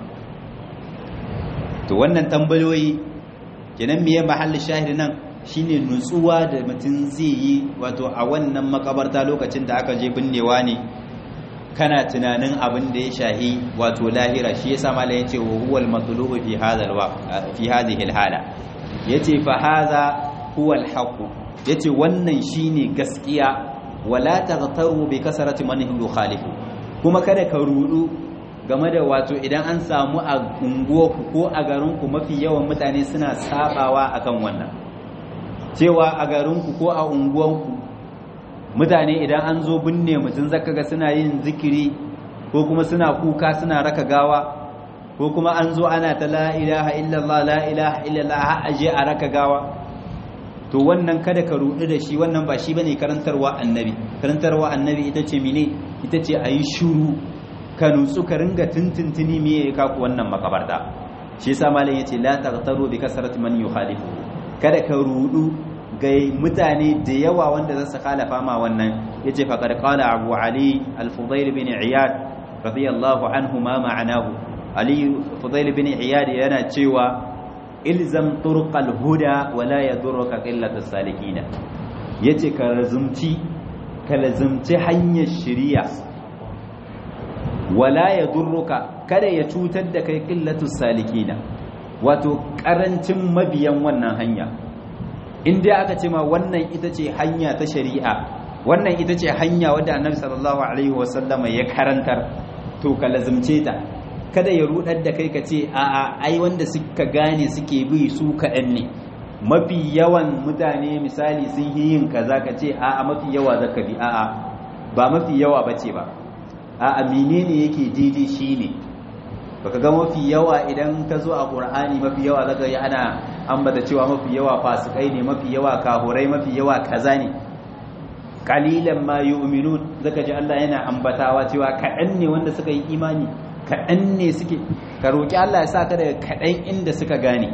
to wannan tambayoyi kenan miye mahallin shahid nan shine nutsuwa da mutum zai yi wato a wannan makabarta lokacin da aka je binnewa ne kana tunanin abin da ya shahi wato lahira shi yasa mala yace wa huwal matlubu fi hadha fi hadhihi alhala yace fa hadha huwa alhaq yace wannan shine gaskiya wala taghtaru bi kasrati man yukhalifu kuma kada ka rudu game da wato idan an samu a unguwarku ko a garinku mafi yawan mutane suna sabawa akan wannan cewa a garinku ko a unguwarku mutane idan an zo binne mutum zaka ga suna yin zikiri ko kuma suna kuka suna raka gawa ko kuma an zo ana ta la ilaha illallah la ilaha illallah har aje a raka gawa to wannan kada ka rudu da shi wannan ba shi bane karantarwa annabi karantarwa annabi ita ce mine ita ce ayi shuru ka nutsu ka ringa tuntuntuni me ya kaku wannan makabarta shi yasa malam yace la taghtaru bi kasrati man yukhalifu kada ka rudu ga mutane da yawa wanda za su khalafa ma wannan yace faqad qala abu ali al-fudayl bin iyad radiyallahu anhu ma ma'anahu ali fudayl bin iyad yana cewa ilzam turqal huda wa la yadurruka qillatu salikin yace ka lazumci ka lazumci hanyar shari'a wala yadurruka kada ya cutar da kai qillatu salikina wato karancin mabiyan wannan hanya in dai aka ce ma wannan ita ce hanya ta shari'a wannan ita ce hanya wadda annabi sallallahu alaihi wasallama ya karantar to ka lazumce ta kada ya rudar da kai ka ce a'a ai wanda suka gane suke bi su kaɗan ne mafi yawan mutane misali sun yi yin kaza ka ce a'a mafi yawa zaka bi a'a ba mafi yawa bace ba a'a menene yake daidai shine baka ga mafi yawa idan ka zo a qur'ani mafi yawa zaka yi ana ambata cewa mafi yawa fasikai ne mafi yawa kahurai mafi yawa kaza ne qalilan ma yu'minun zaka ji Allah yana ambatawa cewa kaɗan ne wanda suka yi imani kaɗan ne suke ka roƙi Allah ya sa ka daga kaɗan inda suka gane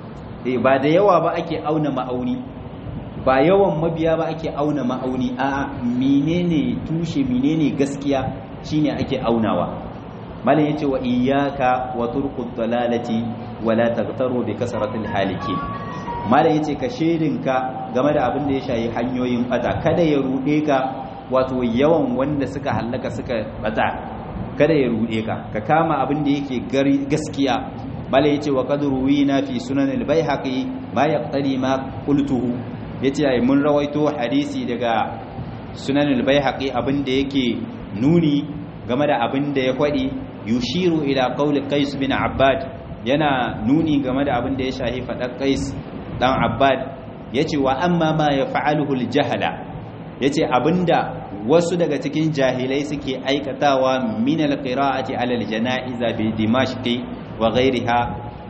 ba da yawa ba ake auna ma'auni ba yawan mabiya ba ake auna ma'auni a menene tushe menene gaskiya shine ake aunawa malam yace wa iyyaka wa turqud dalalati wa la taghtaru bi kasratil halikin malam yace ka shedinka game da abin da ya shayi hanyoyin bata kada ya rude ka wato yawan wanda suka hallaka suka bata kada ya rude ka ka kama abin da yake gaskiya bala yace wa qad ruwina fi sunan al-baihaqi ma yaqtali ma qultuhu yace ai mun rawaito hadisi daga sunan al-baihaqi abin da yake nuni game da abin da ya kwadi yushiru ila qawli qais bin abbad yana nuni game da abin da ya shahi fadar qais dan abbad yace wa amma ma yaf'aluhu al-jahala yace abinda wasu daga cikin jahilai suke aikatawa min alqira'ati ala aljana'iza bi dimashqi wa ghayriha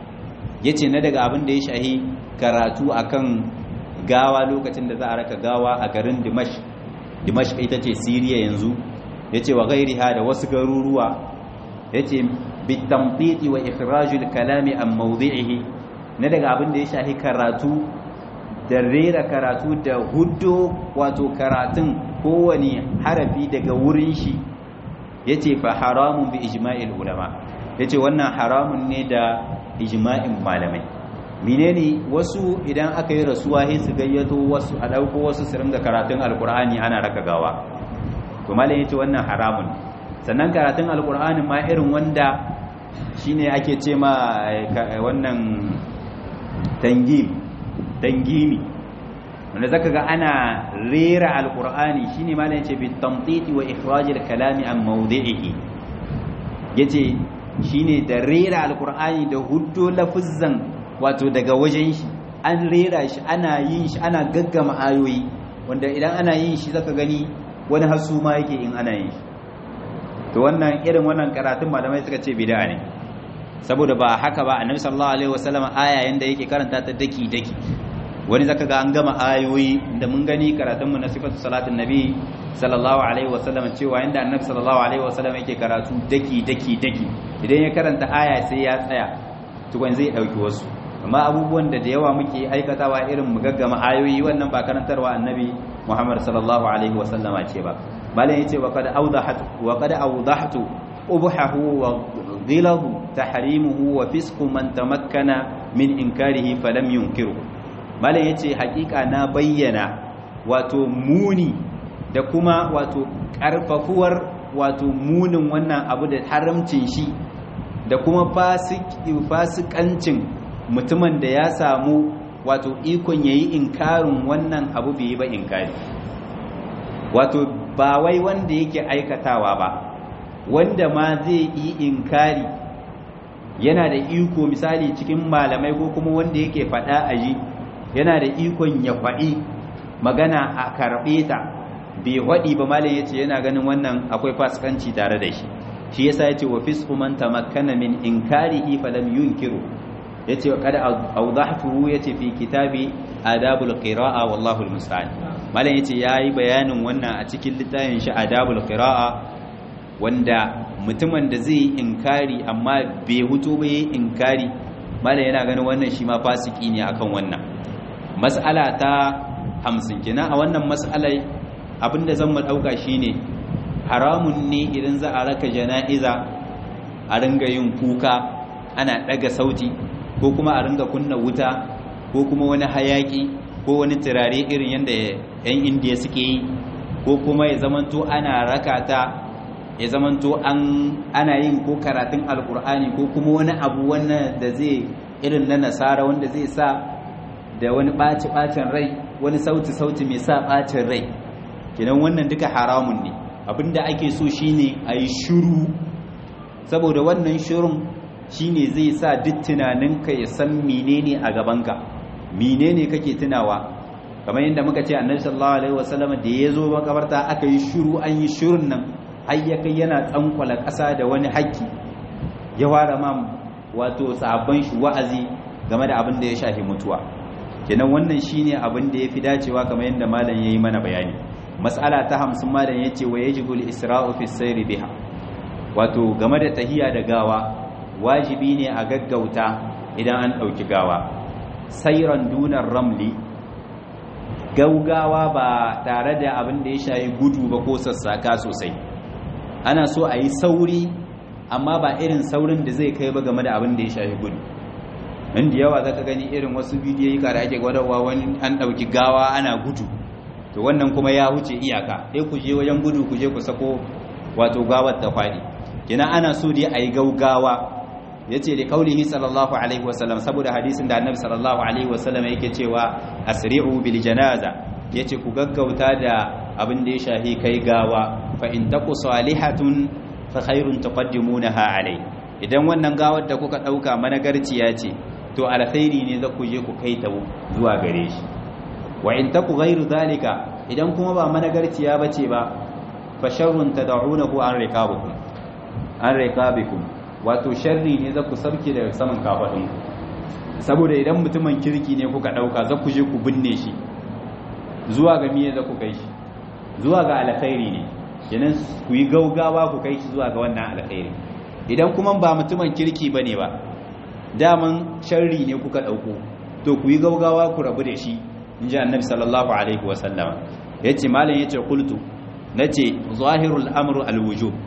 yace na daga abin da ya shahi karatu akan gawa lokacin da za a raka gawa a garin dimashq dimashq ita ce siriya yanzu yace wa ghayriha da wasu garuruwa yace bitamtiti wa ikhrajul kalami an mawdi'ihi na daga abin da ya shahi karatu da rera karatu da hudu wato karatun kowane harafi daga wurin shi ya ce fa haramun bi ijma'il ulama yace wannan haramun ne da ijma'in malamai menene wasu idan aka yi rasuwa sai su gayyato wasu a dauko wasu su ringa karatun alkur'ani ana raka gawa to malam yace wannan haramun sannan karatun alkur'ani ma irin wanda shine ake ce ma wannan tangim tangimi wanda zaka ga ana rera alkur'ani shine malam yace bi tamtiti wa ikhraj kalami an mawdi'ihi yace shine da rera alkur'ani da huddo lafuzzan wato daga wajen shi an rera shi ana yin shi ana gaggama ayoyi wanda idan ana yin shi zaka gani wani hasu ma yake in ana yin shi to wannan irin wannan karatun malamai suka ce bid'a ne saboda ba haka ba annabi sallallahu alaihi wasallam aya yanda yake karanta ta daki daki wani zaka ga an gama ayoyi da mun gani karatun mu na sifatu salatin nabi sallallahu alaihi wasallam cewa yanda annabi sallallahu alaihi wasallam yake karatu daki daki daki idan ya karanta aya sai ya tsaya tukun zai dauki wasu amma abubuwan da da yawa muke aikatawa irin mu gaggama ayoyi wannan ba karantarwa annabi Muhammad sallallahu alaihi wasallama ce ba malam yace wa qad awdahat wa qad awdahtu ubhahu wa ghiladu tahrimuhu wa fisqu man tamakkana min inkarihi falam yunkiru malam yace hakika na bayyana wato muni da kuma wato karfafuwar wato munin wannan abu da haramcin shi da kuma fasikancin mutumin da ya samu wato ikon yayi inkarin wannan abu bai yi ba inkari wato ba wai wanda yake aikatawa ba wanda ma zai yi inkari yana da iko misali cikin malamai ko kuma wanda yake faɗa a ji yana da ikon ya faɗi magana a karɓe ta bai waɗi ba malam yace yana ganin wannan akwai fasikanci tare da shi shi yasa yace wa fisqu man tamakkana min inkarihi falam yunkiru yace qad awdahtuhu yace fi kitabi adabul qira'a wallahu almusta'an malam yace yayi bayanin wannan a cikin littafin shi adabul qira'a wanda mutumin da zai inkari amma bai huto ba yayi inkari malam yana ganin wannan shi ma fasiki ne akan wannan mas'ala ta 50 kenan a wannan mas'alai abinda zan mu dauka shine haramun ne idan za a raka jana'iza a ringa yin kuka ana daga sauti ko kuma a ringa kunna wuta ko kuma wani hayaki ko wani turare irin yadda 'yan indiya suke yi ko kuma ya zamanto ana rakata ya zamanto an ana yin ko karatun alkur'ani ko kuma wani abu wannan da zai irin na nasara wanda zai sa da wani ɓaci-ɓacin rai wani sauti-sauti mai sa ɓacin rai kenan wannan duka haramun ne abinda ake so shine a yi shuru saboda wannan shirun shine zai sa duk tunaninka ya san menene a gabanka menene kake tunawa kamar yadda muka ce annabi sallallahu alaihi wasallam da ya zo makabarta aka yi shiru an yi shirun nan har ya kai yana tsankwala ƙasa da wani haƙƙi ya ware ma wato sabon shi wa'azi game da abin da ya shafi mutuwa kenan wannan shine abin da yafi dacewa kamar yadda malam yayi mana bayani mas'ala ta 50 malam yace wa yajibu al-isra'u fi sayri biha wato game da tahiya da gawa wajibi ne a gaggauta idan an dauki gawa sayran dunar ramli gaugawa ba tare da abin da ya shayi gudu ba ko sassaka sosai ana so a yi sauri amma ba irin saurin da zai kai ba game da abin da ya shayi gudu inda yawa zaka gani irin wasu bidiyoyi da ake gwadawa wani an ɗauki gawa ana gudu to wannan kuma ya wuce iyaka sai ku je wajen gudu ku je ku sako wato gawar ta faɗi kina ana so dai a yi gaugawa yace da kaulihi sallallahu alaihi wasallam saboda hadisin da annabi sallallahu alaihi wasallam yake cewa asri'u bil janaza yace ku gaggauta da abin da ya shahi kai gawa fa in taku salihatun fa khairun tuqaddimunaha alai idan wannan gawar da kuka dauka managarciya ce to alkhairi ne za ku je ku kai ta zuwa gare shi wa in taku ghairu zalika idan kuma ba managarciya bace ba fa sharrun tad'unahu an riqabikum an riqabikum wato sharri ne za ku sarki daga saman kafadun saboda idan mutumin kirki ne kuka dauka za ku je ku binne shi zuwa ga miye za ku kai shi zuwa ga alkhairi ne kenan ku yi gaugawa ku kai shi zuwa ga wannan alkhairi idan kuma ba mutumin kirki bane ba daman sharri ne kuka dauko to ku yi gaugawa ku rabu da shi inji annabi sallallahu alaihi wasallam yace malam yace qultu nace zahirul amru alwujub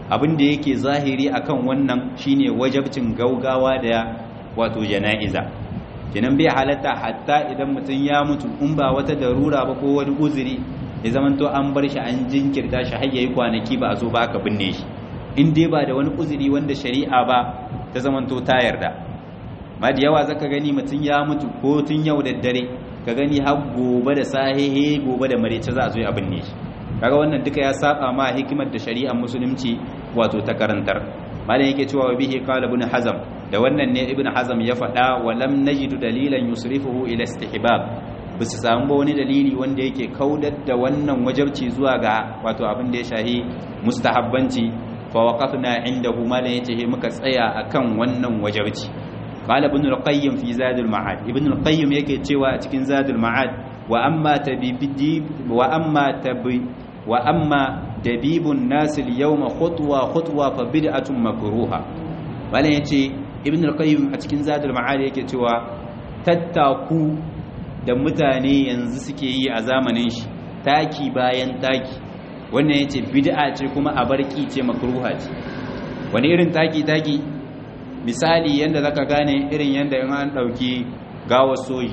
abin da yake zahiri akan wannan shine wajabcin gaugawa da wato jana'iza kenan bai halatta hatta idan mutum ya mutu in ba wata darura ba ko wani uzuri ya zamanto an bar shi an jinkirta shi har yayi kwanaki ba a zo ba aka binne shi in dai ba da wani uzuri wanda shari'a ba ta zamanto ta yarda ma da yawa zaka gani mutum ya mutu ko tun yau da dare ka gani har gobe da sahihi gobe da marece za a zo a binne shi kaga wannan duka ya saba ma hikimar da shari'ar musulunci wato ta karantar malam yake cewa bihi qala ibn hazm da wannan ne ibn hazm ya faɗa wa lam najidu dalilan yusrifuhu ila istihbab bisu samu ba wani dalili wanda yake kaudar da wannan wajabci zuwa ga wato abin da ya shahi mustahabbanci fa waqafna indahu malam yace he muka tsaya akan wannan wajabci qala ibn al-qayyim fi zadul ma'ad ibn al-qayyim yake cewa a cikin zadul ma'ad wa amma tabibidi wa amma tabi wa amma dabibun nas al-yawma khutwa khutwa fa bid'atun makruha malam yace ibn al-qayyim a cikin zadul ma'ad yake cewa tattaku da mutane yanzu suke yi a zamanin shi taki bayan taki wannan yace bid'a ce kuma a barki ce makruha ce wani irin taki taki misali yanda zaka gane irin yanda in an dauki gawar soji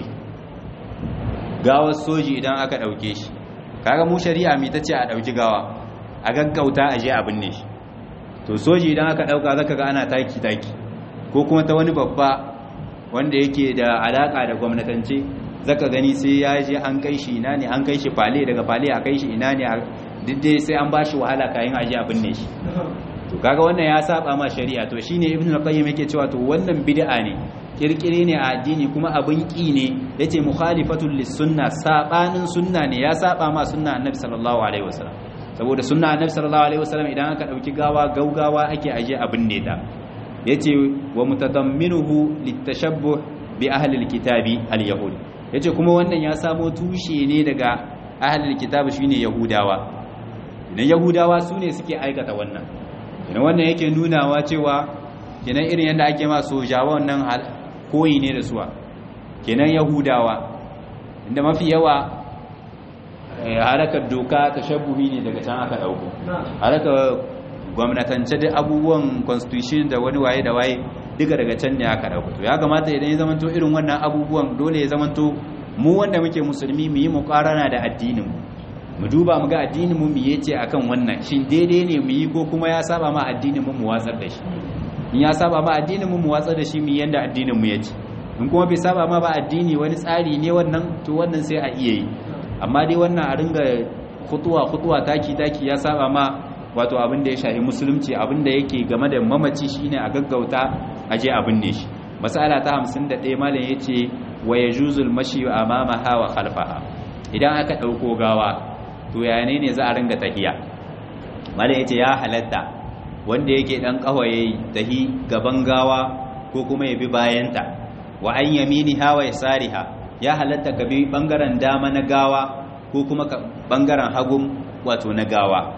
gawar soji idan aka dauke shi kaga mu shari'a mi tace a dauki gawa a gaggauta a je a binne shi to soji idan aka dauka zaka ga ana taki taki ko kuma ta wani babba wanda yake da alaka da gwamnatance zaka gani sai ya je an kai shi ina ne an kai shi fale daga fale a kai shi ina ne duk dai sai an bashi wahala kayan aje a binne shi to kaga wannan ya saba ma shari'a to shine ibnu al-qayyim yake cewa to wannan bid'a ne kirkire ne a addini kuma abin ki ne yace mukhalifatul lis-sunna sabanin sunna ne ya saba ma sunna annabi sallallahu alaihi wasallam saboda sunna annabi sallallahu alaihi wasallam idan aka dauki gawa gaugawa ake aje a binne ta yace wa mutadamminuhu litashabbuh bi ahli al-kitabi al-yahud yace kuma wannan ya samo tushe ne daga ahli al-kitab shine yahudawa idan yahudawa su ne suke aikata wannan idan wannan yake nunawa cewa kenan irin yadda ake ma sojawa wannan koyi ne da suwa kenan yahudawa inda mafi yawa harakar doka ta shabuhi ne daga can aka dauko harakar gwamnatance da abubuwan constitution da wani waye da waye duka daga can ne aka dauko to ya kamata idan ya zamanto irin wannan abubuwan dole ya zamanto mu wanda muke musulmi mu yi muqarana da addinin mu mu duba mu ga addinin mu yace akan wannan shin daidai ne mu yi ko kuma ya saba ma addinin mu mu watsar da shi in ya saba ma addinin mu mu watsar da shi mu yanda addinin mu yace in kuma bai saba ma ba addini wani tsari ne wannan to wannan sai a iya yi amma dai wannan a ringa khutuwa khutuwa taki taki ya saba ma wato abin da ya shafi musulunci abin da yake game da mamaci shine a gaggauta a je abin ne shi masala ta 51 malam yace wa yajuzul mashi amamaha wa khalfaha idan aka dauko gawa to ya ne ne za a ringa tahiya malam yace ya halatta wanda yake dan kawaye tahi gaban gawa ko kuma ya bi bayanta wa an yaminiha wa yasariha ya halatta ka bi bangaren dama na gawa ko kuma bangaren hagun wato na gawa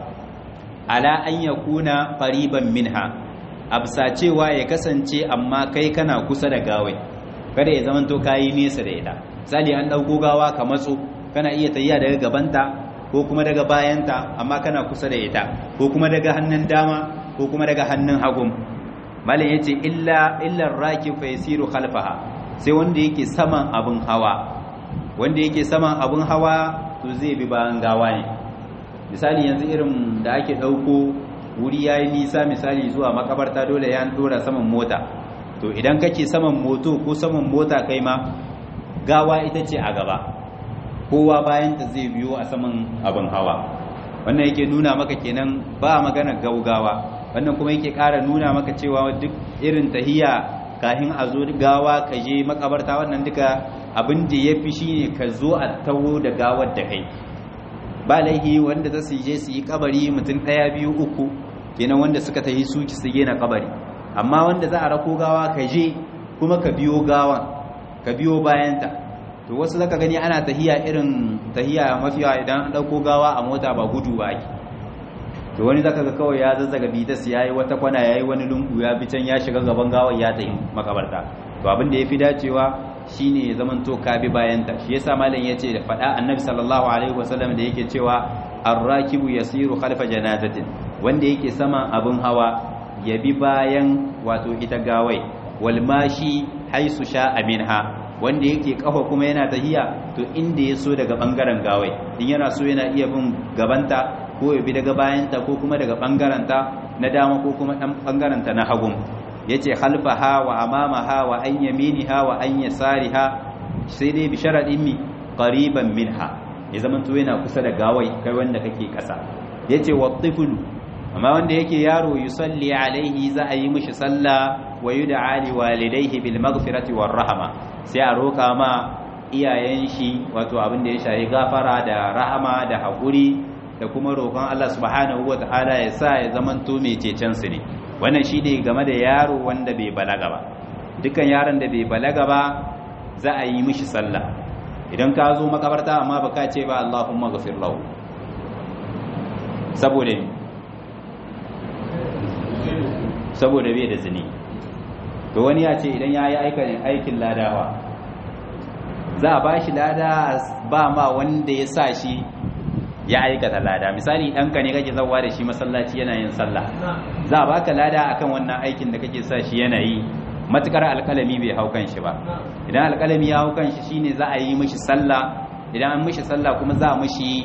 ala an yakuna qariban minha absa cewa ya kasance amma kai kana kusa da gawai kada ya zamanto kayi nesa da ita misali an dauko gawa ka matso kana iya tayiya daga gabanta ko kuma daga bayanta amma kana kusa da ita ko kuma daga hannun dama ko kuma daga hannun hagun malin yace illa illa rakib fa yasiru khalfaha sai wanda yake saman abun hawa wanda yake saman abun hawa to zai bi bayan gawa ne misali yanzu irin da ake dauko wuri yayi nisa misali zuwa makabarta dole ya dora saman mota to idan kake saman moto ko saman mota kai ma gawa ita ce a gaba kowa bayan ta zai biyo a saman abin hawa wannan yake nuna maka kenan ba magana gaugawa wannan kuma yake ƙara nuna maka cewa duk irin tahiya kahin a zo gawa ka je makabarta wannan duka abin da ya fi shine ka zo a taho da gawar da kai ba laihi wanda za su je su yi kabari mutum ɗaya biyu uku kenan wanda suka tahi su ki su gina kabari amma wanda za a rako gawa ka je kuma ka biyo gawan ka biyo bayanta to wasu zaka gani ana tahiya irin tahiya mafiya idan an dauko gawa a mota ba gudu ba ake to wani zaka ga kawai ya zazzaga bitas yayi wata kwana yayi wani lungu ya bi can ya shiga gaban gawar ya tafi makabarta to abin da yafi dacewa shine ya zaman to ka bi bayan ta shi yasa malam yace da fada annabi sallallahu alaihi wasallam da yake cewa ar-rakibu yasiru khalfa janazatin wanda yake saman abin hawa ya bi bayan wato ita gawai wal mashi haisu sha'a minha wanda yake kafa kuma yana tahiya to inda ya so daga bangaren gawai in yana so yana iya bin gabanta ko ya bi daga bayanta ko kuma daga bangaranta na dama ko kuma dan bangaranta na hagun yace khalfaha wa amamaha wa an yaminiha wa an yasariha sai dai bi sharadin mi qariban minha ya zaman to yana kusa da gawai kai wanda kake kasa yace wa tiflu amma wanda yake yaro yusalli alaihi za a yi mishi sallah wa yud'a li walidayhi bil maghfirati war rahma sai a roka ma iyayen shi wato abin da ya shafi gafara da rahama da hakuri da kuma roƙon Allah subhanahu wataala ya sa ya zamanto mai cecen su ne wannan shine game da yaro wanda bai balaga ba dukkan yaron da bai balaga ba za a yi mishi sallah idan ka zo makabarta amma baka ce ba Allahumma ghafir lahu saboda saboda bai da zini to wani ya ce idan ya yi aikin ladawa za a ba shi lada ba ma wanda ya sa shi ya aikata lada misali ɗanka ne kake zauwa da shi masallaci yana yin sallah za a baka lada akan wannan aikin da kake sa shi yana yi matukar alkalami bai hau kan shi ba idan alkalami ya hau kan shi shine za a yi mishi sallah idan an mishi sallah kuma za a mishi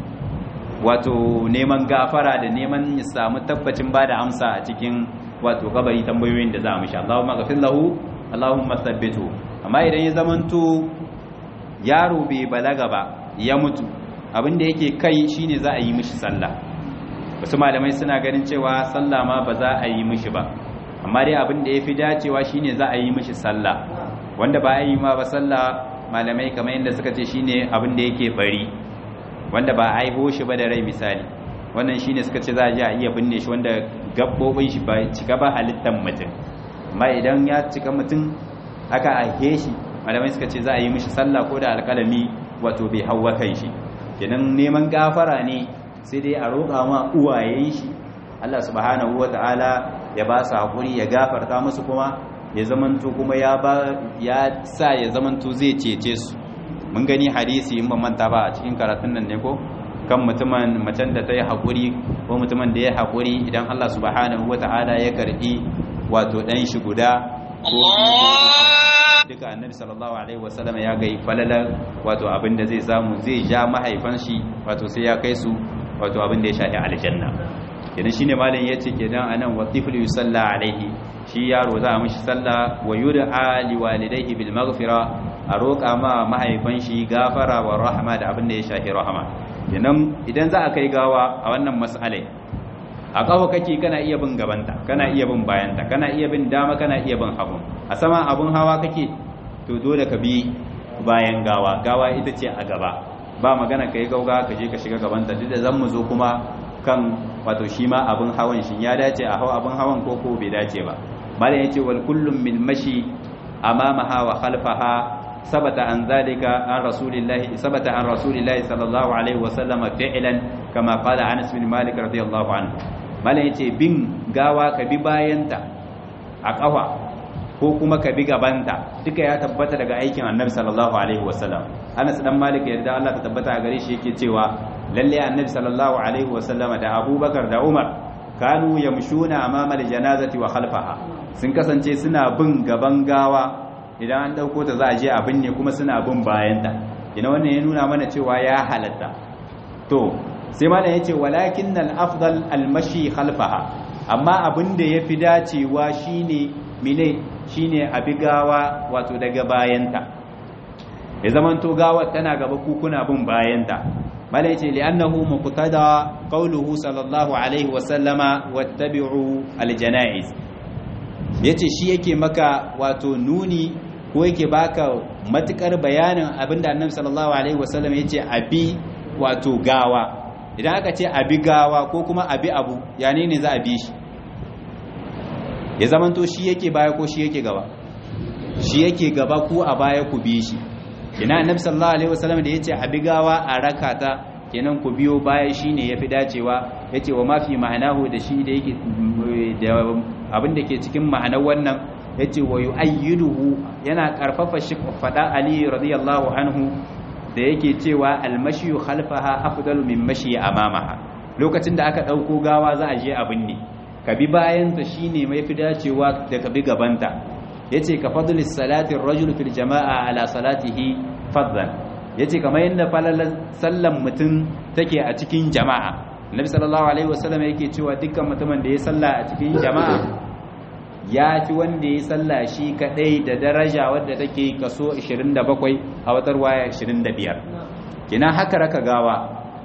wato neman gafara da neman ya samu tabbacin ba da amsa a cikin wato kabari tambayoyin da za a mishi Allahumma ghafir lahu Allahumma thabbitu amma idan ya zamanto yaro bai balaga ba ya mutu abin da yake kai shine za a yi mishi sallah wasu malamai suna ganin cewa sallah ma ba za a yi mishi ba amma dai abin da yafi dacewa shine za a yi mishi sallah wanda ba a yi ma ba sallah malamai kamar yadda suka ce shine abin da yake bari wanda ba a haihu shi ba da rai misali wannan shine suka ce za a je a iya binne shi wanda gabbobin shi ba cika ba halittar mutum amma idan ya cika mutum aka aihe shi malamai suka ce za a yi mishi sallah ko da alƙalami wato bai hawa kan shi kenan neman gafara ne sai dai a roƙa ma uwayen shi Allah subhanahu wata'ala ya ba su hakuri ya gafarta musu kuma ya zamanto kuma ya ba ya sa ya zamanto zai cece su mun gani hadisi in ban manta ba a cikin karatun nan ne ko kan mutumin macen da ta yi haƙuri ko mutumin da ya haƙuri idan Allah subhanahu wata'ala ya karɓi wato ɗan shi guda ko duka annabi sallallahu alaihi wasallam ya ga falalar wato abin da zai samu zai ja mahaifan shi wato sai ya kai su wato abin da ya shafi aljanna kenan shine malam yace kenan anan wa tiflu yusalla alaihi shi yaro za a mishi sallah wa yud'a li walidayhi bil maghfira a roƙa ma mahaifan shi gafara wa rahama da abin da ya shafi rahama kenan idan za a kai gawa a wannan mas'alai a kawo kake kana iya bin gabanta kana iya bin bayanta kana iya bin dama kana iya bin hagu a sama abun hawa kake to dole ka bi bayan gawa gawa ita ce a gaba ba magana ka yi gauga ka je ka shiga gabanta duk da zan mu zo kuma kan wato shi ma abun hawan shi ya dace a hau abun hawan ko ko bai dace ba malam yace wal kullum min mashi amamaha wa khalfaha sabata an zalika an rasulillahi sabata an rasulillahi sallallahu alaihi wa sallam fi'lan kama qala Anas bin Malik radiyallahu anhu malam yace bin gawa ka bi bayanta a kafa ko kuma ka bi gabanta duka ya tabbata daga aikin Annabi sallallahu alaihi wa sallam Anas dan Malik yarda Allah ta tabbata a gare shi yake cewa lalle Annabi sallallahu alaihi wa sallam da Abubakar da Umar kanu yamshuna amama aljanazati wa khalfaha sun kasance suna bin gaban gawa idan an dauko ta za a je a binne kuma suna bin bayanta ina wannan ya nuna mana cewa ya halatta to sai malam yace walakinnal afdal almashi khalfaha amma abin da yafi dacewa shine mine shine abi gawa wato daga bayanta ya zamanto gawa tana gaba ku kuna bin bayanta malam yace li'annahu muqtada qawluhu sallallahu alaihi wa sallama wattabi'u aljanaiz yace shi yake maka wato nuni ko yake baka matukar bayanin abinda annabi sallallahu alaihi wasallam yace abi wato gawa idan aka ce abi gawa ko kuma abi abu ya ne ne za a bi shi ya zamanto shi yake baya ko shi yake gaba shi yake gaba ko a baya ku bi shi ina annabi sallallahu alaihi wasallam da yace abi gawa a rakata kenan ku biyo baya shine yafi dacewa yace wa mafi ma'anahu da shi da yake da abin da ke cikin ma'anar wannan yace wa yu'ayyiduhu yana karfafa shi fada ali radiyallahu anhu da yake cewa almashiyu khalfaha afdalu min mashi amamaha lokacin da aka ɗauko gawa za a je abin ne ka bi bayanta shine mai fi dacewa da ka bi gabanta yace ka fadlis salatin rajul fil jama'a ala salatihi fadlan yace kamar yadda falalar sallan mutum take a cikin jama'a Nabi sallallahu alaihi wasallam yake cewa dukkan mutumin da ya salla a cikin jama'a ya fi wanda ya salla shi kadai da daraja wadda take kaso 27 a watar waya 25 kina haka raka gawa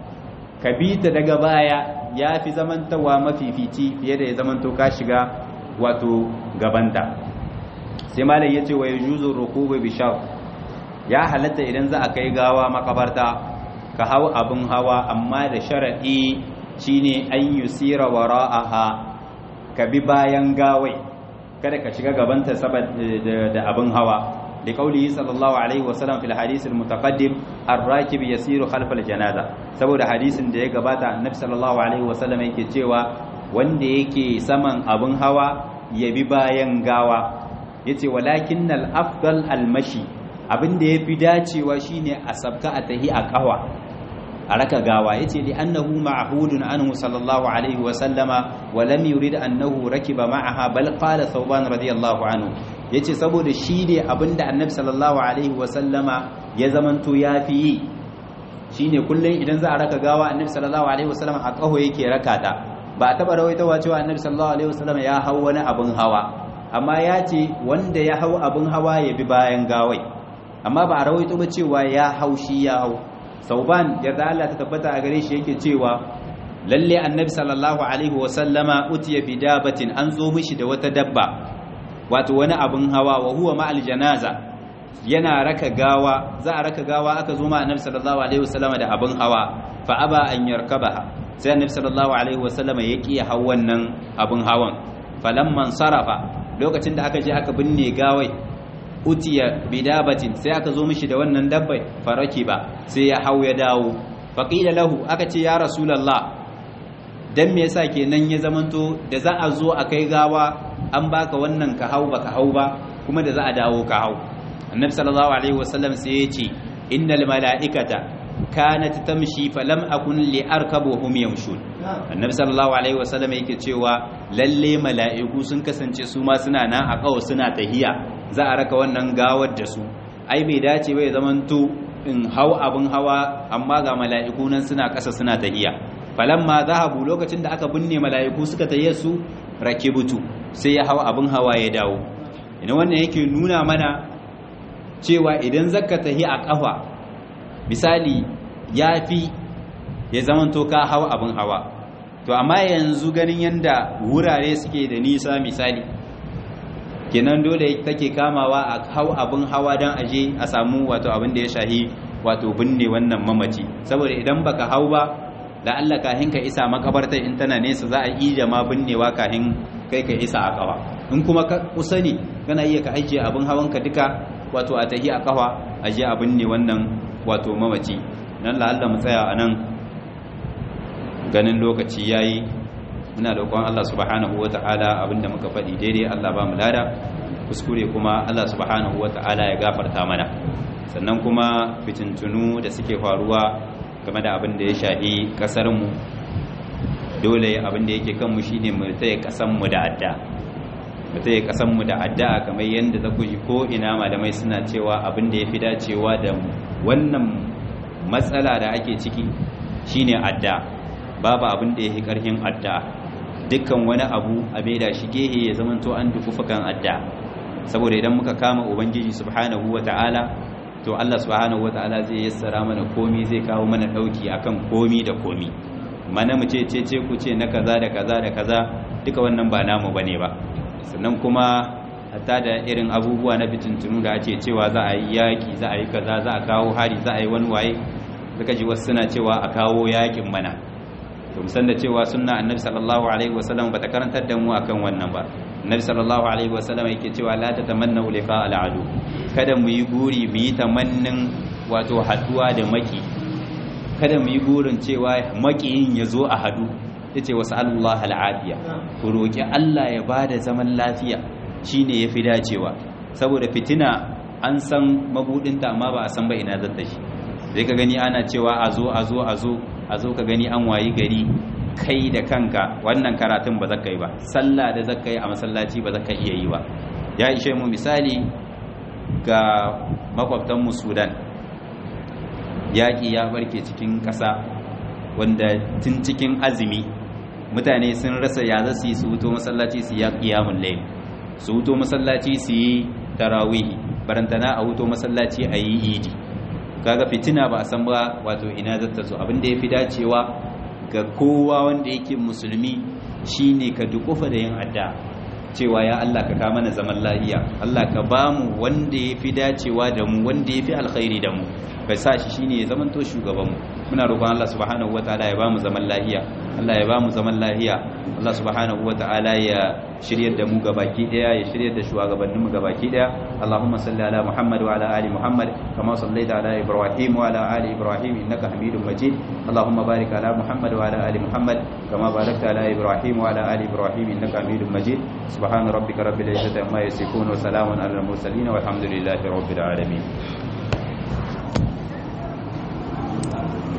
ka bi ta daga baya ya fi zamantawa mafifici fiye da ya zamanto ka shiga wato gabanta sai malai ya ce wa yajuzu rukubu bi shar ya halatta idan za a kai gawa makabarta ka hau abin hawa amma da sharadi shine an yusira wara'aha ka bi bayan gawai kada ka shiga gabanta saboda da abin hawa da kaulihi sallallahu alaihi wasallam fil hadith al mutaqaddim ar-rakib yasiru khalf al janaza saboda hadisin da ya gabata annabi sallallahu alaihi wasallam yake cewa wanda yake saman abin hawa ya bi bayan gawa yace walakinnal afdal al mashi abin da yafi dacewa shine a sabka a tahi a kawa a raka gawa yace li annahu ma'hudun anhu sallallahu alaihi wa sallama wa lam yurid annahu rakiba ma'aha bal qala thawban radiyallahu anhu yace saboda shi ne abinda annabi sallallahu alaihi wa sallama ya zamanto yafi yi shine kullun idan za a raka gawa annabi sallallahu alaihi wa sallama a kaho yake raka ta ba a taba rawaitawa cewa annabi sallallahu alaihi wa sallama ya hau wani abin hawa amma ya ce wanda ya hau abin hawa ya bi bayan gawai amma ba a rawaito ba cewa ya hau shi ya hau sauban yarda Allah ta tabbata a gare shi yake cewa lalle annabi sallallahu alaihi wa sallama utiya bi dabatin an zo mishi da wata dabba wato wani abin hawa wa huwa ma janaza yana raka gawa za a raka gawa aka zo ma annabi sallallahu alaihi wa sallama da abin hawa fa aba an yarkabaha sai annabi sallallahu alaihi wa sallama ya ki hau wannan abin hawan falamman sarafa lokacin da aka je aka binne gawai utiya bidabatin sai aka zo mishi da wannan dabbai faraki ba sai ya hau ya dawo faqila lahu aka ce ya rasulullah dan me yasa kenan ya zamanto da za a zo a kai gawa an baka wannan ka hau baka hau ba kuma da za a dawo ka hau annabi sallallahu alaihi wasallam sai ya ce innal malaikata kanat tamshi falam akun li arkabuhum yamshun annabi sallallahu alaihi wasallam yake cewa lalle mala'iku sun kasance su ma suna nan a kawo suna tahiya za a raka wannan gawar da su ai bai dace bai zamanto in hau abin hawa amma ga mala'iku nan suna ƙasa suna tahiya falamma zahabu lokacin da aka binne mala'iku suka tahiya su rakibutu sai ya hau abin hawa ya dawo ina wannan yake nuna mana cewa idan zaka tahi a ƙafa misali ya fi ya zamanto ka hau abin hawa to amma yanzu ganin yanda wurare suke da nisa misali kenan dole take kamawa a hau abin hawa don aje a samu wato abin da ya shahi wato binne wannan mamaci saboda idan baka hau ba da Allah kahin ka isa makabarta in tana nesa za a ija ma binnewa kahin kai ka isa a kawa in kuma ka kusa ne kana iya ka ajiye abin hawan ka duka wato a tahi a kawa aje a binne wannan wato mamaci nan la'alla mu tsaya a nan ganin lokaci yayi muna roƙon Allah subhanahu wata'ala abinda muka faɗi daidai Allah ba mu lada kuskure kuma Allah subhanahu wata'ala ya gafarta mana sannan kuma fitintunu da suke faruwa game da abin da ya shahi ƙasar mu dole abin da yake kanmu shine mu tsaye ƙasar mu da adda mu tsaye ƙasar mu da adda kamar yanda za ku ji ko ina malamai suna cewa abin da yafi dacewa da wannan matsala da ake ciki shine adda babu abin da yake ƙarfin adda dukkan wani abu a maida shi gehe ya zamanto an dukufa kan adda saboda idan muka kama ubangiji subhanahu wata'ala to Allah subhanahu wata'ala zai yassara mana komi zai kawo mana dauki akan komi da komi mana mu ce ce ku ce na kaza da kaza da kaza duka wannan ba namu bane ba sannan kuma hatta da irin abubuwa na fitintunu da ake cewa za a yi yaki za a yi kaza za a kawo hari za a yi wani waye suka ji wasu suna cewa a kawo yakin mana to musan da cewa sunna annabi sallallahu alaihi wasallam bata karantar da mu akan wannan ba annabi sallallahu alaihi wasallam yake cewa la tatamannu liqa al'adu kada mu yi guri mu yi tamannin wato haduwa da maki kada mu yi gurin cewa makiyin ya zo a hadu yace wasu Allah al'afiya ku roki Allah ya bada zaman lafiya shine yafi dacewa saboda fitina an san mabudinta amma ba a san ba ina zata shi sai ka gani ana cewa a zo a zo a zo a zo ka gani an wayi gari kai da kanka wannan karatun ba zaka yi ba sallah da zaka yi a masallaci ba zaka iya yi ba ya ishe mu misali ga makwabtan mu Sudan yaƙi ya barke cikin ƙasa wanda tun cikin azumi mutane sun rasa ya za su yi su wuto masallaci su yi ƙiyamun layl su wuto masallaci su yi tarawihi barantana a wuto masallaci a yi idi kaga fitina ba a san ba wato ina zata zo abin da ya fi dacewa ga kowa wanda yake musulmi shine ka dukufa da yin adda cewa ya Allah ka kama na zaman lahiya Allah ka bamu wanda ya fi dacewa da mu wanda ya fi alkhairi da mu ka sa shi shine ya zamanto shugabanmu muna roƙon Allah subhanahu wataala ya bamu zaman lahiya Allah ya bamu zaman lahiya Allah subhanahu wataala ya shiryar da mu gabaki daya ya shiryar da shugabannin mu gabaki daya Allahumma salli ala Muhammad wa ala ali Muhammad kama sallaita ala Ibrahim wa ala ali Ibrahim innaka Hamidum Majid Allahumma barik ala Muhammad wa ala ali Muhammad kama barakta ala Ibrahim wa ala ali Ibrahim innaka Hamidum Majid subhana rabbika rabbil izzati amma yasifun wa salamun ala al mursalin walhamdulillahi rabbil alamin